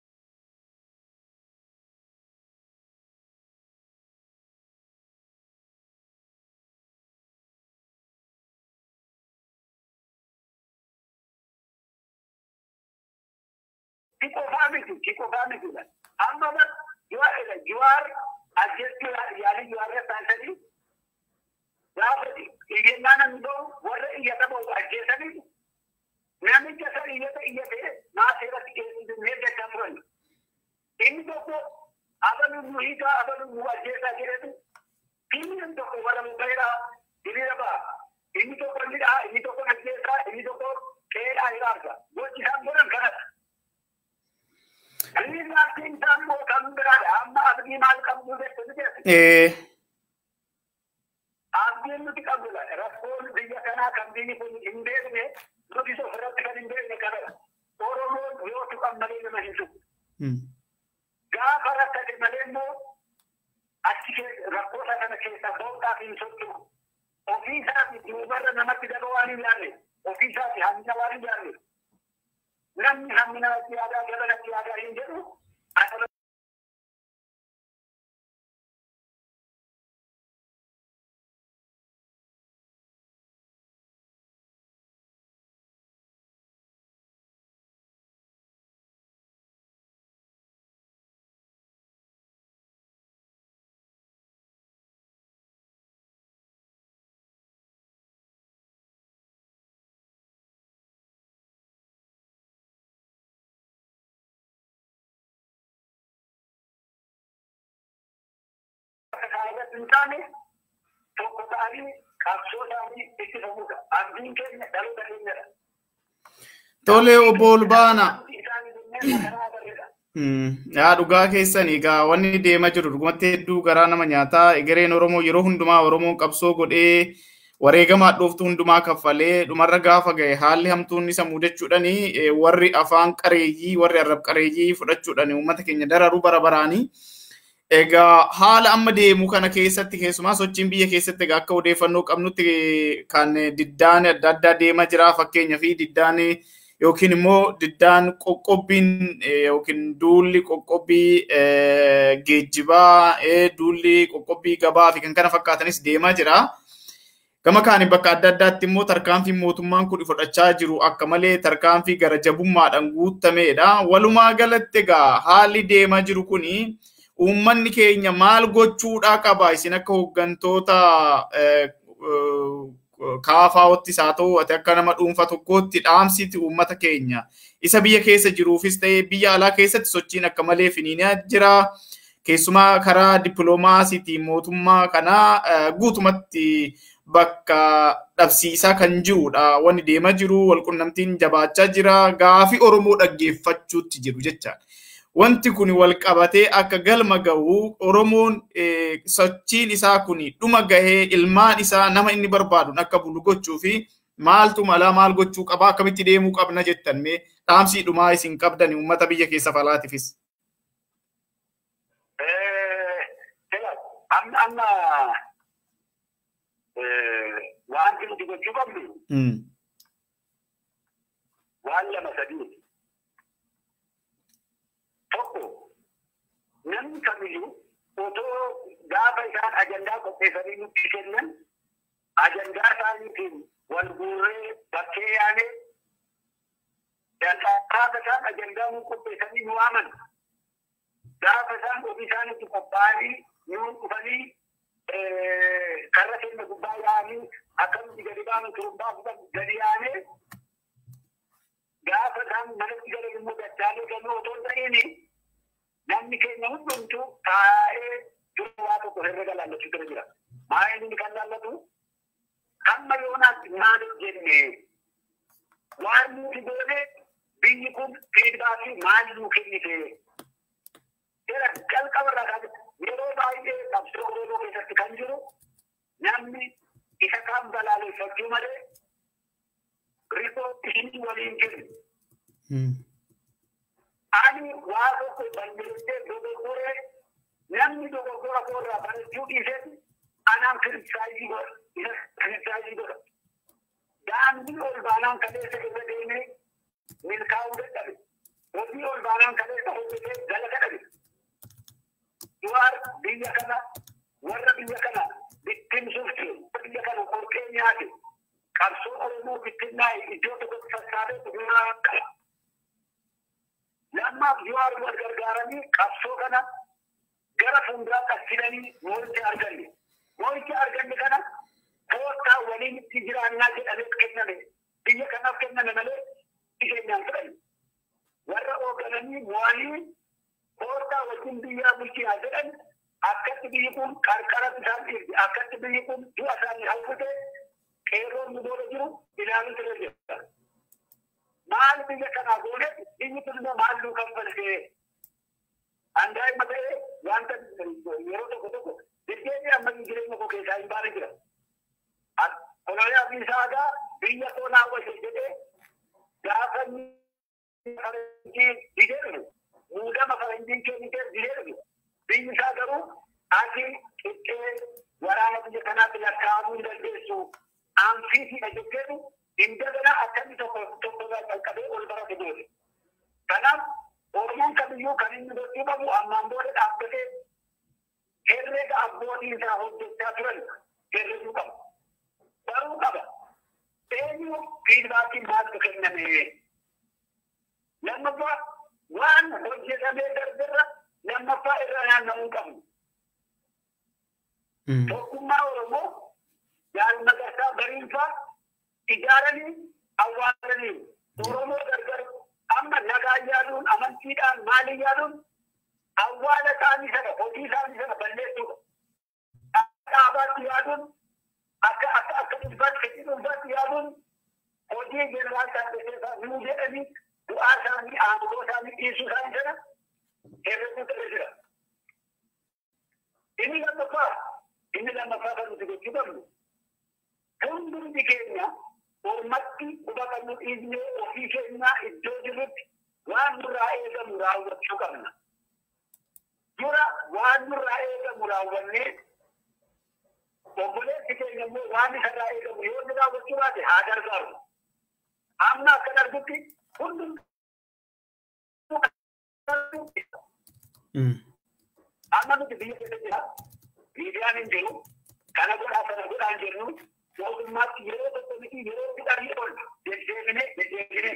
[SPEAKER 5] Kikofaa miti, kikofaa miti. Amma jiwaar ajjeestuu yaalii jiwaarra taasisanii gaafa iyyannaa namni ta'u warra iyyata ba'u ajjeesanii namicha san iyyata iyyate maa seeratti keessatti meeqa turan. Inni tokko abaluu nu hiikaa abaluu nu ajjeesaa jedhetu inni tokko bara mukaira hiriira ba'a. Inni tokko inni dhaha inni tokko ajjeesaa inni tokko qeedhaa hiraarsa. Gochi isaan godhan kanadha. Inni laatiin isaan immoo kan biraadha. Amma abdii maal qabdu jettu ni jedhu. Abdiin nuti qabdudha. Rakkoon biyya kanaa kan biyyi kun hin beekne nuti ofirratti kan hin beekne kanadha. Oromoon yoo tuqan malee nama hin tuqu. Gaafa rakkate malee immoo achi rakkoota kana keessaa ba'uudhaaf hin socho'u. Ofii isaati duubarra namatti daba waan hin yaadne. Ofii isaati hammina waan hin yaadne. Namni hammina natti yaadaa gaba natti yaadaa hin jedhu. irratti hin taane tokko ta'anii qabsoo isaanii itti fufudha. Abdiin keenya dhaloota keenyadha.
[SPEAKER 4] Tole obbo Olbaana.
[SPEAKER 5] Isaanii jennee karaa barreedha.
[SPEAKER 4] Yaa dhugaa keessan egaa wanni deemaa jiru dhugumatti hedduu garaa nama nyaataa egereen Oromoo yeroo hundumaa Oromoon qabsoo godhee wareegamaa dhooftu hundumaa kaffalee dhumarra gaafa ga'e haalli hamtuun isa mudachuudhani warri afaan qareeyyii warri arrab qareeyyii fudhachuudhani uummata keenya dararuu bara baraanii. Egaa haala amma deemu kana keessatti keessumaa sochiin biyya keessatti egaa akka odeeffannoo qabnutti kan diddaan adda addaa deemaa jira fakkeenya fi diddaan yookiin immoo diddaan qoqqobbiin yookiin duulli qoqqobbii geejjibaa duulli qoqqobbii gabaa fi kan kana fakkaatanis deemaa jira. Gama kaaniin bakka adda addaatti immoo tarkaanfiin mootummaan kun fudhachaa jiru akka malee tarkaanfii gara jabummaadhaan guutameedha. Walumaa galatti egaa haalli deemaa jiru kuni uummanni keenya maal gochuudhaa qaba isin akka hooggantoota kaafaawottis haa ta'u ati akka nama dhuunfa tokkootti dhaamsiti uummata keenya isa biyya keessa jiruufis ta'ee biyya alaa keessatti sochiin akka malee finiinaa jira. Keessumaa karaa dippiloomaasiitiin mootummaa kanaa guutumatti bakka dhabsiisaa kan jirudha. Wanni deemaa jiru walqunnamtiin jabaachaa jira. Gaafii Oromoo dhaggeeffachuutti jiru jechaadha. Wanti kun wal qabatee akka galma gahu Oromoon sochiin isaa kun dhuma gahee ilmaan isaa nama inni barbaadu akka bulu gochuu fi maaltu malaa maal gochuu qabaa akkamitti deemuu qabna jettan mee dhaamsii dhumaa isin qabdan uummata biyya keessa falaatifis.
[SPEAKER 5] Amma amma wanti nuti gochuu qabnu waan lama sadii. Tokko namni kamiyyuu otoo gaafa isaan ajandaa qopheessanii nutti kennan ajandaa isaaniitiin wal guurree bakkee yaane gaafa isaan ajandaa nu qopheessanii nu waaman gaafa isaan ofii isaaniitti qophaa'anii nuun dhufanii karra keenya gubbaa yaa'anii akkamitti gadi baanu turumbaa fudhan gadi yaanee gaafa isaan manatti galan immoo dachaalee galuu otoo hin ta'ini namni keenya hundumtuu taa'ee jiru waa tokko herrega laallachuu bira jira. Maa inni kan laallatu hamma yoonaatti maal jenne waan nuti goone biyyi kun fiidbaakii maal nuu kennite. Jira jalqabarraa kan yeroo baay'ee qabsoo oromoo keessatti kan jiru namni isa kaan balaaleffachuu malee riipootii waliin jiru. ani waa tokko balleessee dogoggoree namni dogoggora koorraa barachuu dhiisee anaan kiristaayii godha isa kiristaayii godha daandii ol baanaan kaleessa irra deemee milkaa'uu dadhabe hojii ol baanaan kaleessa hojjetee galata dhabe du'aar biyya kana warra biyya kana bittimsuuf jiru biyya kana qorqee nyaate qabsoo oromoo bittinnaa'e iddoo tokkotti sassaabee dhumaa qaba lammaaf Jawaar wal gargaaranii qabsoo kana gara fuulduraa qabsiisanii moo'icha arganne. Moo'icha arganne kana koottaa waliin itti jiraannaa jedhamee kenname. Biyya kanaaf kenname malee keenyaan fudhanne. Warra hooggananii mo'anii koottaa wajjin biyyaa bulchinaa jedhan akkatti biyyi kun qarqara isaan dhiirti. Akkatti biyyi kun du'a isaanii hawwite qeerroon nu booda jiru ilaaluu ture jira. maal biyya kanaa goone biyyi kun immoo maal nuu kaffaltee handaa'ima ta'ee wanta yeroo tokko tokko deddeebii amma jireenya koo keessaa hin baane jira. Koloniyaa fi saagaa biyya koo naawwate jedhee gaafa faranjii dideerru muudama faranjiin kennitee dideerru biyyi isaa garuu ati qixxee waraana biyya kanaatti lakkaa'amuu hin dandeessu aanfiitiidha jetteetu indagana akkamii tokko tokko irraa qalqabee ol barate goote. Kanaaf Oromoon kamiyyuu kan inni gochuu qabu ammaan booda dhaabbatee herreega abbootiin isaa hojjechaa turan herreguu qaba. Baruu qaba. Eenyu fiidbaakiin maaltu kenname? Lammaffaa waan hojjetamee darberra lammaffaa irra naanna'uu qabu. Tokkummaa Oromoo jaalmagarsaa bariinfaa ijaaranii awwaalanii Oromoo gargar amma nagaa yaaduun amantiidhaan maalii yaaduun awwaala isaanii sana hojii isaanii sana balleessuudha. Akka dhaabaatti yaaduun akka akka akka dhuunfaatti fedhii dhuunfaatti yaaduun hojii jeneraal taasisaa nuu jedhanii bu'aa isaanii aangoo isaanii dhiisuu isaanii sana herreguu ta'ee jira. Inni lammaffaa inni lammaffaa kan nuti gochuu qabnu hundumti keenya ormatti quba qabnu dhiisnee ofii keenyaa iddoo jirrutti waan nurraa eegamu raawwachuu qabna. Dura waan nurraa eegamu raawwannee obboleessi keenya immoo waan isarraa eegamu yoo inni raawwachuu baate haa gargaaru. Amma akkan argutti hundum amma nuti biyya keessa jira miidiyaan hin jiru kana godhaa sana godhaa hin jirru mootummaatti yeroo tokko miti yeroo fidhanii ol deddeebine deddeebine.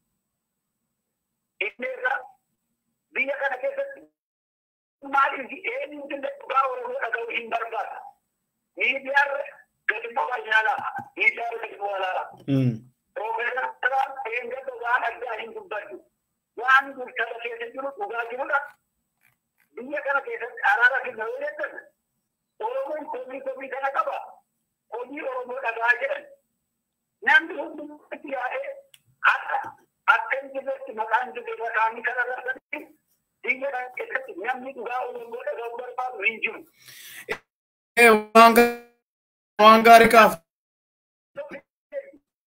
[SPEAKER 5] Inni irraa biyya kana keessatti maaliif eenyuutu dhugaa Oromoo dhaga'uu hin barbaada. Miidiyaarra gadi mo'aa ilaalaa. Miidiyaarra gadi mo'aa ilaalaa. Piroofeesaraan eeggata waan addaa hin dubbaddu. Waan bulchata keessa jiru dhugaa jirudha. Biyya kana keessatti araara kenna yoo jettan Oromoon komii komii kana qaba. hojii Oromoo dhagaa jedhan namni hundumatti yaa'ee akka akka hin jirretti maqaan jirre maqaan kana irratti biyya kana keessatti namni dhugaa Oromoo dhaga'uu barbaadu hin jiru.
[SPEAKER 4] Waan gaarii kaaf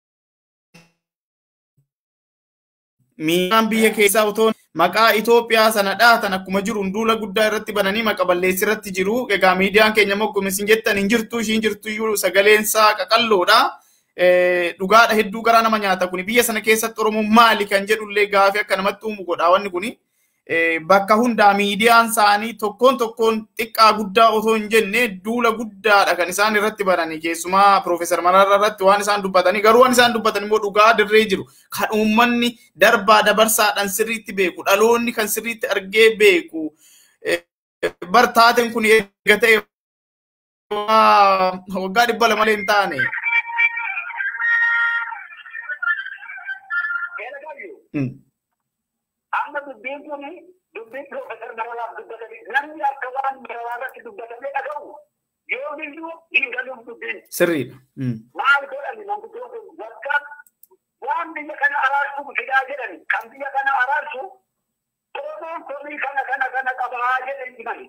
[SPEAKER 4] miidhaan biyya keessaa otoo maqaa Itoophiyaa sana dhaatan akkuma jiru duula guddaa irratti bananii maqa balleessi irratti jiru. Egaa miidiyaan keenya moggome isin jettan hin jirtu ishiin jirtu iyyuu sagaleen isaa qaqalloodha. Dhugaadha hedduu garaa nama nyaata kuni biyya sana keessatti Oromoon maali kan jedhullee gaafii akka namatti uumu godha wanni kuni. Bakka hundaa miidiyaan isaanii tokkoon tokkoon xiqqaa guddaa otoo hin jenne duula guddaadha kan isaan irratti bananii keessumaa Piroofeesar Mararaa irratti waan isaan dubbatanii garuu waan isaan dubbatan immoo dhugaa dirree jiru kan uummanni darbaa dabarsaadhaan sirriitti beeku dhaloonni kan sirriitti argee beeku bartaateen kun eega ta'e waggaa dhibba lama malee hin taane.
[SPEAKER 5] amma dubbiin kun dubbiin piroofeesar Mararaaf dubbatanii namni akka waan Mararaa irratti dubbatamee dhaga'u yoomiyyuu hin galuuf dubbiin.
[SPEAKER 4] Sirriidha.
[SPEAKER 5] Maal godhani manguddoon kun bakka waan biyya kana araarsu fidaa jedhani kan biyya kana araarsu Oromoon komii kana kana kana qabaa jedhani himani.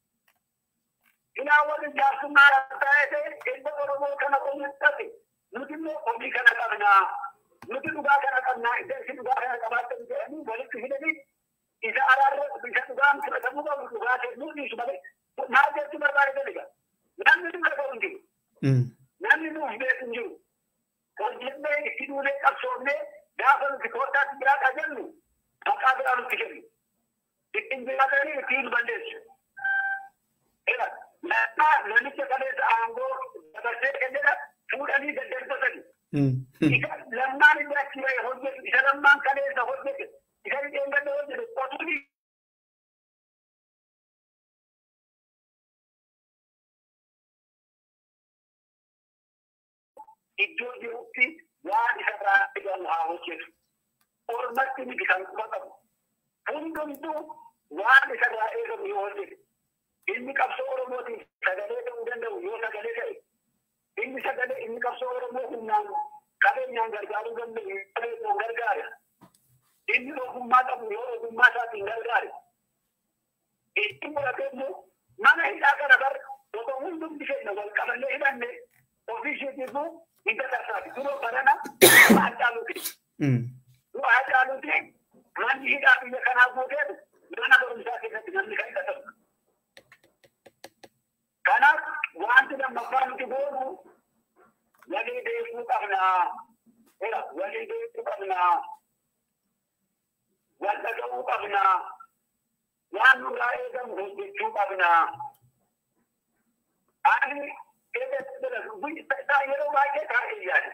[SPEAKER 5] Ilaa wal jaarsummaa ta'ee ilma Oromoo kana qomuudhaaf nuti immoo komii kana qabnaa. nuti dhugaa kana qabnaa iddoo dhugaa kana qabaatan jedhanii walitti fidanii isa araarra isa dhugaan fudhatamuu qabu dhugaa kennuu dhiisu malee maal jechuu barbaade jedhiga namni nu dhaga'u hin jiru namni nuuf beeku hin jiru hojjennee itti duulee qabsoofnee gaafa nuti koottaatti biraa qajennu maqaa biraa nutti kennu ittiin jiraatanii ittiin balleessu. Namicha kaleessa aangoo dabarsee kennedha fuudhanii daddarbatanii. lammaan inni achi ba'e hojjetu isa lammaan kaleessa hojjete isa dhibeen gadda hojjetu qotuuni. Iddoo jirutti waan isa irraa eegamu haa hojjetu. Ormatti miti kan quba qabu. Hundumtuu waan isa irraa eegamu yoo hojjete. Inni qabsoo Oromootiin sagalee ta'uu danda'u yoo sagalee ta'e. Inni sagalee inni qabsoo Oromoo humnaan qabeenyaan gargaaruu danda'u qabeenyaan gargaare. Inni ogummaa qabu yoo ogummaa isaatiin gargaare. Itti murate immoo mana hidhaa kana bar otoo hundumti keenya wal qabannee hidhanne ofii isheetiifuu hin tatarsaati. Duroo barana waa caaluuti. Waa caaluuti manni hidhaa biyya kanaa guuteetu mana barumsaa keessatti namni kan hidhatamu. Kanaaf wanti lammaffaa nuti goonu walii beekuu qabnaa. Era walii beekuu qabnaa. Wal dhaga'uu qabnaa. Waan nurraa eegamu hojjechuu qabnaa. Ani yeroo baay'ee taa'ee yaada.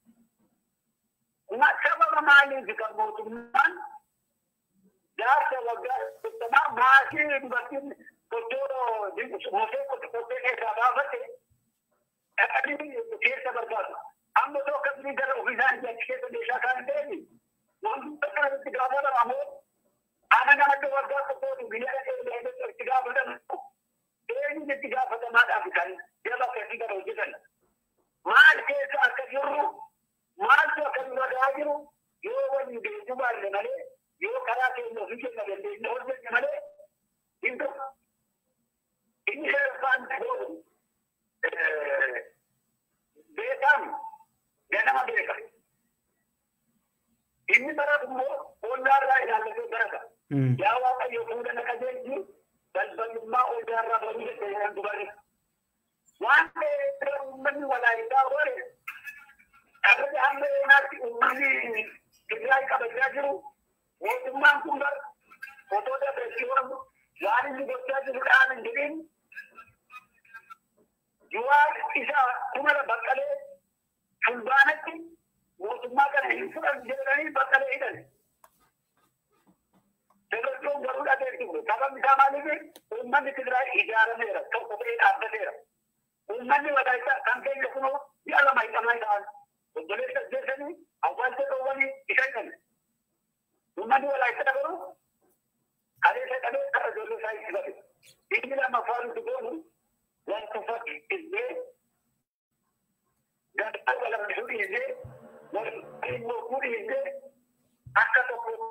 [SPEAKER 5] Sababa maaliif kan mootummaan jaarsa waggaa soddomaa maatii dubartiin qottoo mosee qottee keessaa baafate dhaqanii keessa barbaadu. Amma otoo akkasii gara ofiisaan achi keessa meeshaa kan ta'e wantoota kanatti gaafatama moo ana namatti waggaa qottootu biyya dhaqee itti gaafatamu eenyuun itti gaafatamaadhaaf kan jaba akkasii gara hojjetan. Maal keessa akka jirru maaltu akka nurra gahaa jiru yoo waliin beekuu baanne malee yoo karaa keenya ofii keenya dandeenye hojjenne malee hin ta'u. Inni seerafaan ta'uu beekam ganama beeka. Inni baratu immoo ollaarraa ilaallatee barata. Yaa Waaqayyo fuula na qajeelchi balbalummaa ollaarraa baruu dandeenyaan dubare. Waan ta'eef uummanni walaayitaa hore Akka amma yoonaatti uummanni Tigraay qabachaa jiru mootummaan kun bar otoo dabarsiifamu waan inni gochaa jiru dhaan hin jedhin Yuwaan isa kumala baqqalee fulbaanatti mootummaa kana hin fudhan jedhanii baqqalee hidhan. Dargaggoon garuu dhageessu sababni isaa maaliif uummanni Tigraay ijaarameera tokko ta'ee dhaabbateera. Uummanni walaayitaa kan keenya kunoo ji'a lama hidhamaa ta'an. obboleessa ajjeesanii awwaalcha dhoowwanii isa hin Uummanni walaayitaa garuu kaleessa qabee kara ijoollee isaa itti bade. Inni lammaffaa nuti goonu wanta fakkisnee gaddaa walabsuu dhiisee waliin morkuu dhiisee akka tokko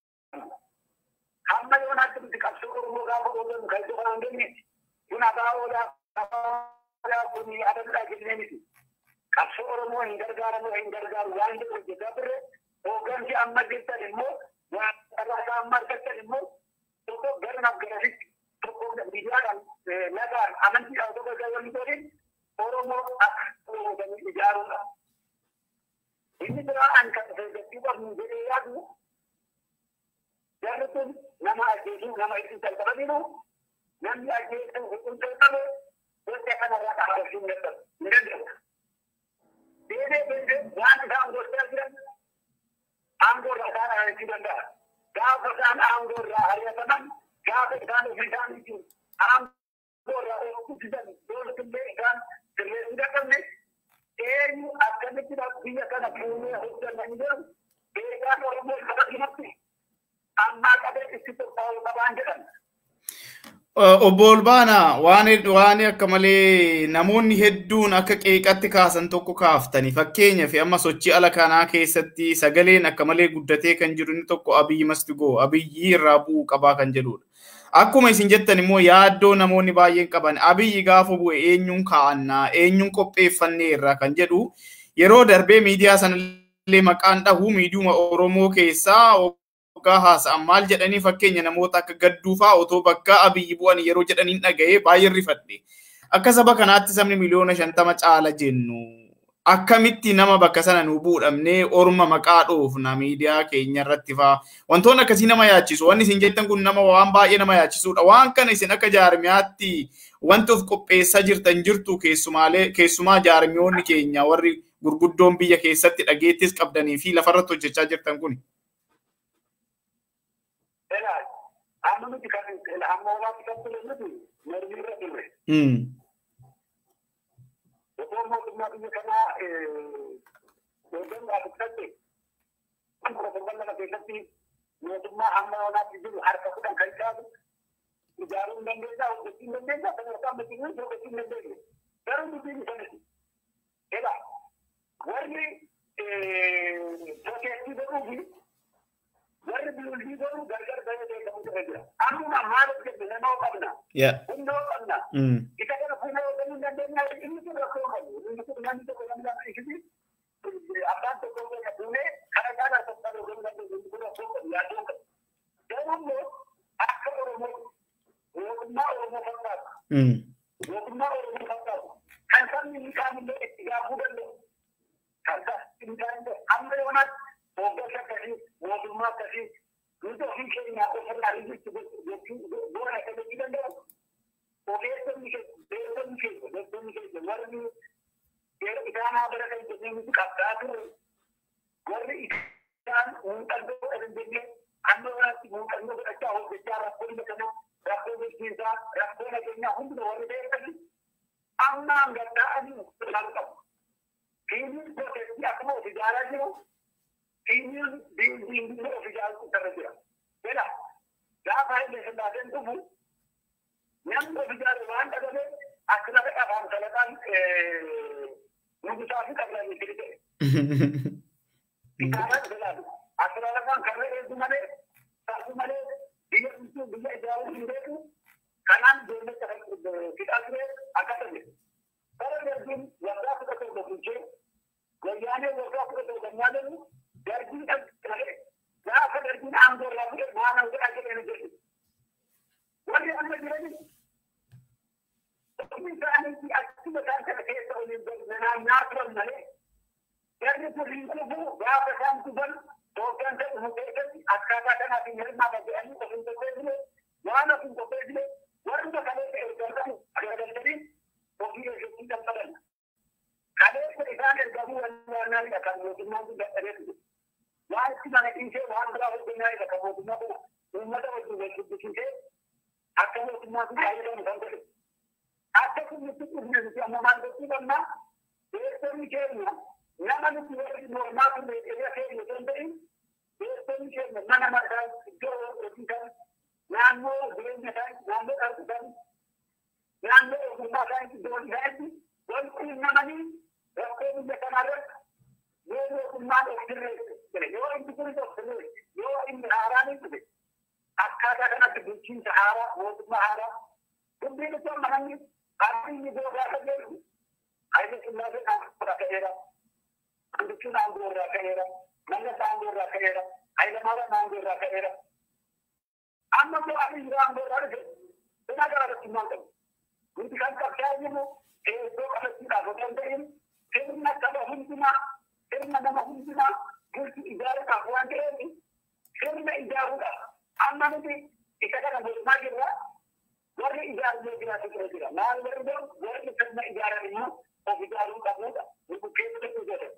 [SPEAKER 5] hamma yoonaatti nuti qabsoo Oromoo gaafa oolanu kan iddoo kanaan geenyeeti. Kun abaa oolaa abaa kun adamdhaa jennee miti. qabsoo Oromoo hin gargaaramu hin gargaaru waan jedhu hojjetaa turre hooggansi amma jirtan immoo waan carraasaa amma argattan immoo tokko gara naaf garasitti tokko miidiyaadhaan nagaan amantiidhaan tokko galanni godhin Oromoo akka Oromootiin ijaaruudha. Inni biraa an kan deeggartii qabnu jedhee yaadu jarri kun nama ajjeesuu nama ittiin salphataniiru namni ajjeesuu huccuu qabu gosa kanarraa dhaabachuu hin danda'u. Hin danda'u. Deemee deemee waan isaan gochaa jiran aangoo irraa isaan ari'achuu danda'a. Gaafa isaan aangoo irraa ari'ataman gaafa isaan ofii isaaniitiin aangoo irraa oolchuusisan dooltumlee isaan sirreessuu dadhabne eenyu akkamitti biyya kana fuunee hojjetan jedhu beekaan Oromoo qaba himatti ammaa qabee itti qophaa'uu qabaan jedhan.
[SPEAKER 4] Obbo Olbaanaa waan waan akka malee namoonni hedduun akka qeeqatti kaasan tokko kaaftani fakkeenyaaf amma sochii ala kanaa keessatti sagaleen akka malee guddatee kan jiru inni tokko abiyyi mastigoo abiyyi irraa bu'uu qabaa kan jedhudha. Akkuma isin jettan immoo yaaddoo namoonni baay'een qaban abiyyi gaafa bu'e eenyuun kaa'annaa eenyuun qopheeffannee irraa kan jedhu yeroo darbee miidiyaa sanallee maqaan dhahu miidiyuma Oromoo keessaa waggaa haasa'an maal jedhanii fakkeenya namoota akka gadduu fa'aa otoo bakka abiyyi bu'an yeroo jedhaniin dhaga'ee baay'ee rifadhe. Akka saba kanaatti sabni miliyoona shantama caala jennu akkamitti nama bakka sana nu buudhamnee orma maqaa dhoofna miidiyaa keenya irratti fa'aa wantoonni akkasii nama yaachisu wanni isin jettan kun nama waan baay'ee nama yaachisudha waan kana isin akka jaarmiyaatti wanti of qopheessaa jirtan jirtu keessumaalee keessumaa jaarmiyoonni keenya warri gurguddoon biyya keessatti dhageettis qabdanii fi lafarratti hojjechaa jirtan kuni.
[SPEAKER 5] Egaa amma nuti kan amma horaatti kan ture nuti mormii irra ture. Otoo mootummaa biyya kanaa hoogganuu dhaabbatte kun protokolla lama keessatti mootummaa amma horaatti jiru harka kudhan kan caalu ijaaruu hin dandeessaa hojjechuu hin dandeessaa sadarkaa makiinaa hojjechuu hin dandeessu. Garuu dubbiin sanatti. Egaa warri proteestii godhuu fi warri biyyootii godhuu gargar bahee beekamu ta'e jira. Amma maal hojjenne nama qabna. Hundoo qabna. Isa kana fuula hojjennuu hin dandeenya. Inni kun rakkoo qabu. Inni kun namni tokko namni lama ishiti abbaan tokko keessa fuunee kana caalaa tokko hojjennuu dandeenya. Inni kun rakkoo qabu yaaddoo qabu. Garuu immoo akka Oromoo mootummaa Oromoo fakkaatu. Mootummaa Oromoo fakkaatu. Kan sabni inni kaamillee itti gaafuu danda'u. Kan sabni inni kaamillee amma yoonaatti hooggansa akkasii mootummaa akkasii nuti ofii keenya ofirraa hir'isu goona akka jechuu danda'u. Ogeessonni keenya beektonni keenya beektonni keenya warri isaanaa bara kan jennee nuti qabdaa turre warri isaan muuxannoo godhan jennee amma waraatti muuxannoo godhachaa hojjechaa rakkoo biyya kanaa rakkoo bulchiinsaa rakkoo nageenyaa hunduma warri beekani amma hangadhaa'anii ilaal qabu. Fiiniin protestii akkuma of ijaaraa jiru Iniin diindiin of ijaaruutu irra jira. Jedha gaafa illee sillaaseen dhufu namni of ijaaru waan dhagabe akka lafa afaan salaqaan nugusaa fi qablanii fili ta'e. Kitaabaa ilaalu akka lafaan karra eegu malee taatu malee biyya bulchuu biyya ijaaruu hin beeku kanaan ijoollee fixaa ture akkasa jedhu. Bara darbiin waggaa kudha torba bulchee wayyaanee waggaa kudha torba nyaatannu darbiin dhaggare gaafa darbiin aangoo irraa fuudhe waan hangadhaa jedhanii jedhu. Warri amma jirani ofii isaaniitti akkuma isaan kana keessa waliin naannaa turan malee jarri kun hin kufu gaafa isaan kufan hooggansa dhufu keessatti akkaataa kanaaf hin hirmaata jedhanii of hin qopheessine waan of hin qopheessine warri kaleessa ergamu agargalchanii ofii eeggachuun dambalan. Kaleessa isaan ergamuu wallaanaadha kan mootummaan kun dadhabee ture. waan itti mana dhiisee waan biraa hojjennaa isa kan mootummaa kana uummata wajjin wal dubbisiisee akka mootummaa kun fayyadamu kan godhe. Akka kun nutti dhufne nuti amma maal gochuu qabna beektonni keenya nama nuti warri mormaa kun meeshaa keenya osoo hin ta'in beektonni keenya mana margaa iddoo hojii kan naannoo jireenya isaanii naannoo dhalli isaanii naannoo ogummaa isaanii iddoo isaaniitti wal quunnamanii rakkoo biyya kanarratti yoo mootummaan of sirreesse yoo inni kun of sirreesse yoo inni haaraan hin dhufe akkaataa kanatti bulchiinsa haaraa mootummaa haaraa dubbiin itti amma namni abiyyi googaa akka jedhu Haile Sillaasee aangoo irraa ka'eera. Andichuun aangoo irraa ka'eera. Mallas aangoo irraa ka'eera. Hayilamaariyaam aangoo irraa ka'eera. Amma immoo Abiy aangoo irraa dhufe. Seenaa garaagartummaa qabu. Nuti kan qabsaa'aa jirru iddoo qabachuudhaaf otoo hin ta'in sirna saba hundumaa sirna nama hundumaa bulchi ijaaruudhaaf waan ta'eef sirna ijaaruudhaaf amma nuti isa kana godhumaa jirra warri ijaaruu jiraatu jira jira maal warri godhu warri sirna ijaaran immoo of ijaaruu qabnudha nu bukkeessa jedhe.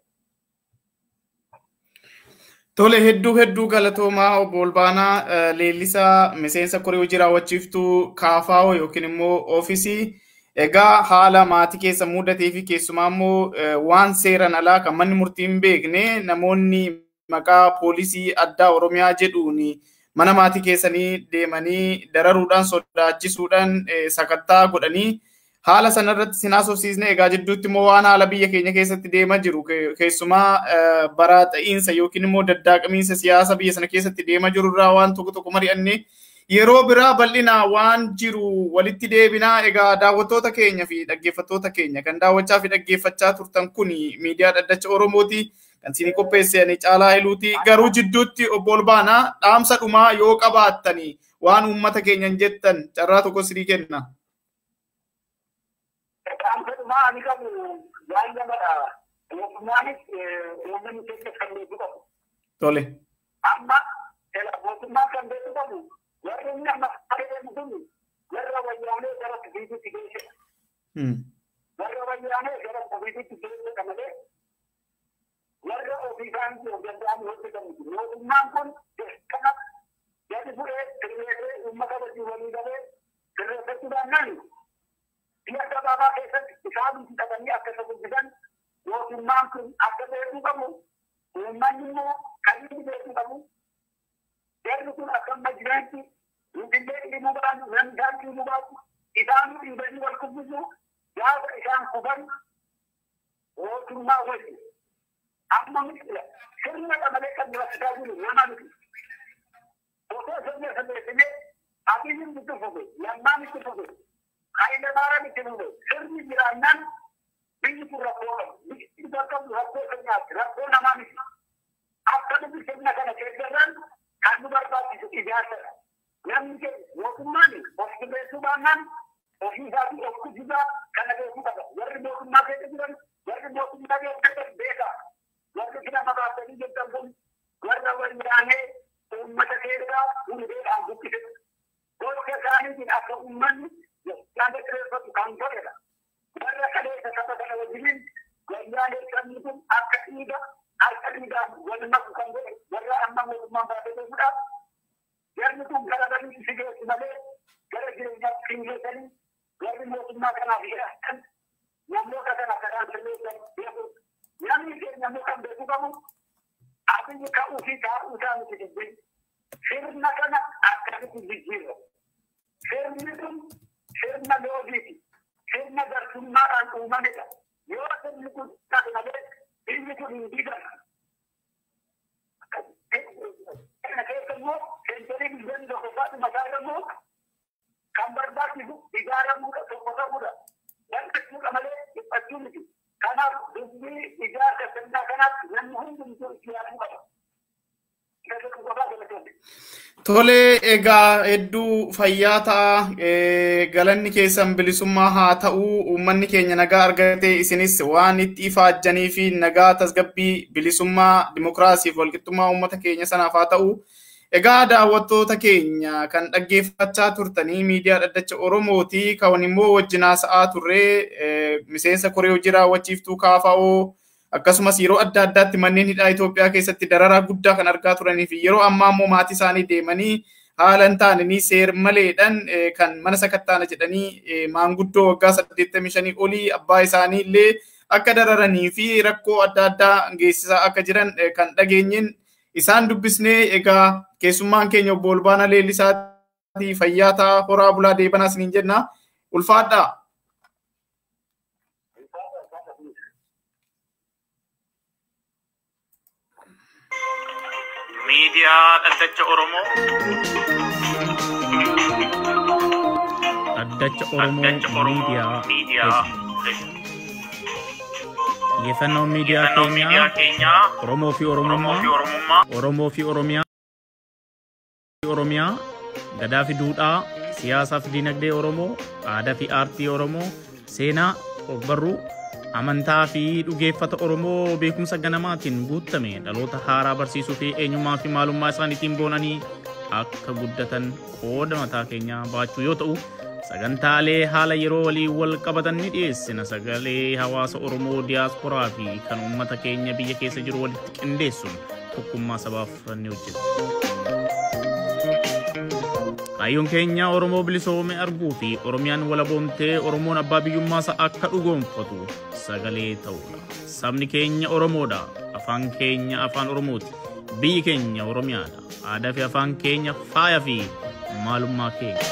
[SPEAKER 4] Tole hedduu hedduu galatoomaa obbo Olbaanaa leellisaa miseensa koree hojii raawwachiiftuu kaafaa'oo yookiin immoo oofisii egaa haala maatii keessa mudatee fi keessumaa immoo waan seeran alaa kan manni murtii hin beekne namoonni maqaa poolisii addaa oromiyaa jedhuun mana maatii keessanii deemanii dararuudhaan sodaachisuudhaan sakattaa godhanii haala sanarratti sin haasofsiisne egaa jidduutti immoo waan haala biyya keenya keessatti deemaa jiru keessumaa bara ta'iinsa yookiin immoo daddaaqamiinsa siyaasa biyya sana keessatti deemaa jiru irraa waan tokko tokko mari'anne yeroo biraa bal'ina waan jiru walitti deebinaa egaa daawwattoota keenya fi dhaggeeffattoota keenya kan daawwachaa fi dhaggeeffachaa turtan kun miidiyaa dhaddacha Oromooti kan isinii qopheessanii caalaa hiluuti garuu jidduutti obbo Olbaanaa dhaamsa dhumaa yoo qabaattanii waan uummata keenyan jettan carraa tokko sirii kenna.
[SPEAKER 5] Dhaamsa dhumaa ani qabu waan gamadha. Mootummaanis uummanni keessa kan beeku qabu.
[SPEAKER 4] Tole.
[SPEAKER 5] Amma mootummaan kan beeku qabu warri inni amma adeemu kun warra wayyaanee gara ofiisitti geessedha. Warra wayyaanee gara ofiisitti geessedha malee warra ofii isaanii of danda'anii hojjetan mootummaan kun kana gadi bu'ee sirreessee uummata wajjin walii galee sirreeffachuudhaan nan biyya gabaabaa keessatti isaan hidhatanii akka isa guddisan mootummaan kun akka beekuu qabu uummanni immoo kan inni beekuu qabu jarri kun akka amma jiraatti Finfinnee dhimuu baatu namni isaan dhimuu baatu isaan dhiibanii wal kubbisu gaafa isaan kufan mootummaa wajjin amma sirna qamalee kan durassisaa jiru nama miti. Otoo sirna sirreessinee abiyyiin itti fufe lammaan itti fufe Hayilamaariyaam itti fufe sirni jiraannaan biyyi kun rakkoo qabu. Biyyi bakka rakkoo keenyaatti rakkoo namaa miti. Akka nuti sirna kana keessarran kan nu barbaachisu ijaarsadha. Namni keenya mootummaan of sirreessuu baannaan ofii isaatii of kujisaa kana beekuu qaba. Warri mootummaa keessa jiran warri mootummaa keessa beekaa. warri sila makaasanii jettan kun warra wayyaanee uummata keessaa hundeedhaan buqqise. Gocha isaaniitiin akka uummanni yaada kireeffatu kan godhedha. Warra kaleessa saba kana wajjiniin wayyaanee sabni kun akka dhiiga harka dhiigaan wal maku kan godhe warra amma mootummaan baatee beekuudhaaf jarri kun gara banii si geessu malee gara jireenyaatti hin geessanii warri mootummaa kanaaf jedhan namoota kana kanaan sirreessan beekuudha. namni keenya immoo kan beeku qabu abiyyi ka'uu fi taa'uu isaa miti dubbiin sirna kana akkamitti jijjiirra sirni kun sirna loogiiti sirna garsummaadhaan uumamedha yoo sirni kun taate malee biyyi kun hin diigamu kana keessa immoo seentariin biyyoonni tokko faatu mataa immoo kan barbaachisu ijaaramuudha tokko ta'uudha dandeessuudha malee dhiphachuu miti kanaaf dubbii ijaarsa sirnaa kanaatti namni hundumtuu itti yaaduu qaba.
[SPEAKER 4] Tole egaa hedduu fayyaa ta'a galanni keessan bilisummaa haa ta'u uummanni keenya nagaa argatee isinis waan itti ifaajjanii fi nagaa tasgabbii bilisummaa dimokiraasiif walqixxummaa uummata keenya sanaaf haa ta'u. Egaa daawwattoota keenya kan dhaggeeffachaa turtanii miidiyaa dhaddacha Oromooti kan immoo wajjin haasa'aa turre miseensa koree hojii raawwachiiftuu kaafa'oo akkasumas yeroo adda addaatti manneen hidhaa Itoophiyaa keessatti dararaa guddaa kan argaa turanii fi yeroo ammaa immoo maatii isaanii deemanii haala hin taane seer maleedhaan kan mana sakattaana jedhanii maanguddoo waggaa 85 olii abbaa isaanii illee akka dararanii fi rakkoo adda addaa geessisaa akka jiran kan dhageenyeen isaan dubbisnee egaa keessummaan keenya obbo Olbaanaa Leellisaatii fayyaa ta'a horaa bulaa deebanaa isiniin jenna ulfaadhaa.
[SPEAKER 6] miidiyaa dhaddacha Oromoo.
[SPEAKER 7] Dhaddacha Oromoo
[SPEAKER 6] Dhaddacha Oromoo
[SPEAKER 7] miidiyaa
[SPEAKER 6] miidiyaa
[SPEAKER 4] Xiyyeeffannoon miidiyaa
[SPEAKER 6] Xiyyeeffannoon miidiyaa
[SPEAKER 4] keenyaa
[SPEAKER 6] keenyaa
[SPEAKER 4] Oromoo fi
[SPEAKER 6] Oromoo fi
[SPEAKER 4] Oromummaa,
[SPEAKER 6] Oromummaa,
[SPEAKER 4] Oromoo fi Oromiyaa, Oromiyaa, gadaa fi duudhaa, siyaasaa fi dinagdee Oromoo, aadaa fi aartii Oromoo, seenaa, ogbarruu, amantaa fi dhugeeffata Oromoo beekumsa ganamaatiin guutame dhaloota haaraa barsiisuu fi eenyummaa fi maalummaa isaaniitiin boonanii akka guddatan qooda mataa keenyaa baachuu yoo ta'u, sagantaalee haala yeroo waliin wal qabatan ni dhiyeessina sagalee hawaasa Oromoo diyaasporaa fi kan uummata keenya biyya keessa jiru walitti qindeessuun tokkummaa sabaaf ni hojjeta. Kaayyoon keenya Oromoo bilisoome arguu fi Oromiyaan walaboomtee Oromoon abbaa biyyummaasaa akka dhugoomfatu sagalee ta'uudha. Sabni keenya Oromoodha. Afaan keenya afaan Oromooti. Biyyi keenya Oromiyaadha. Aadaa fi afaan keenya faaya fi maalummaa keenya.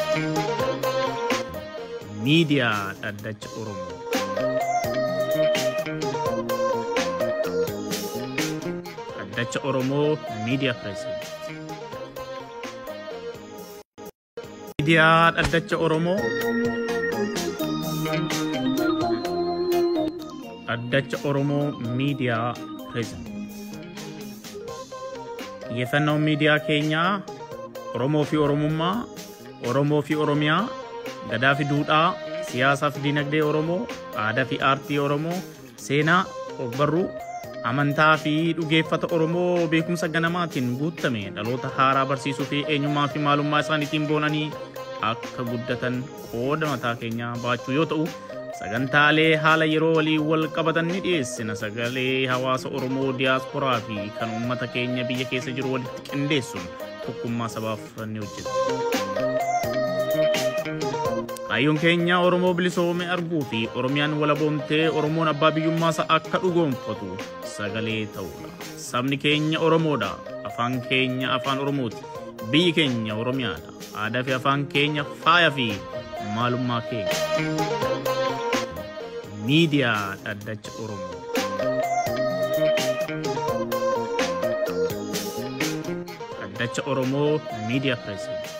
[SPEAKER 4] Miidiyaa Dhaddacha Oromoo. Dhaddacha Oromoo Miidiyaa Pireesideent. Miidiyaa Dhaddacha Oromoo. Dhaddacha Oromoo Miidiyaa Pireesideent. Xiyyeeffannoon miidiyaa keenyaa Oromoo fi Oromummaa, Oromoo fi Oromiyaa, gadaa fi duudhaa, siyaasaa fi dinagdee Oromoo, aadaa fi aartii Oromoo, seenaa, ogbarruu, amantaa fi dhugeeffata Oromoo beekumsa ganamaatiin guutame dhaloota haaraa barsiisuu fi eenyummaa fi maalummaa isaaniitiin boonanii akka guddatan qooda mataa keenyaa baachuu yoo ta'u, sagantaalee haala yeroo waliin wal qabatan ni dhiyeessina sagalee hawaasa Oromoo diyaasporaa fi kan uummata keenya biyya keessa jiru walitti qindeessuun tokkummaa sabaaf ni hojjeta. Kaayyoon keenya Oromoo bilisoome arguu fi Oromiyaan walaboomtee Oromoon abbaa biyyummaasaa akka dhugoomfatu sagalee ta'uudha. Sabni keenya Oromoodha. Afaan keenya afaan Oromooti. Biyyi keenya Oromiyaadha. Aadaa fi afaan keenya faaya fi maalummaa keenya. Miidiyaa Dhaddacha Oromoo. Dhaddacha Oromoo Miidiyaa Pireesideent.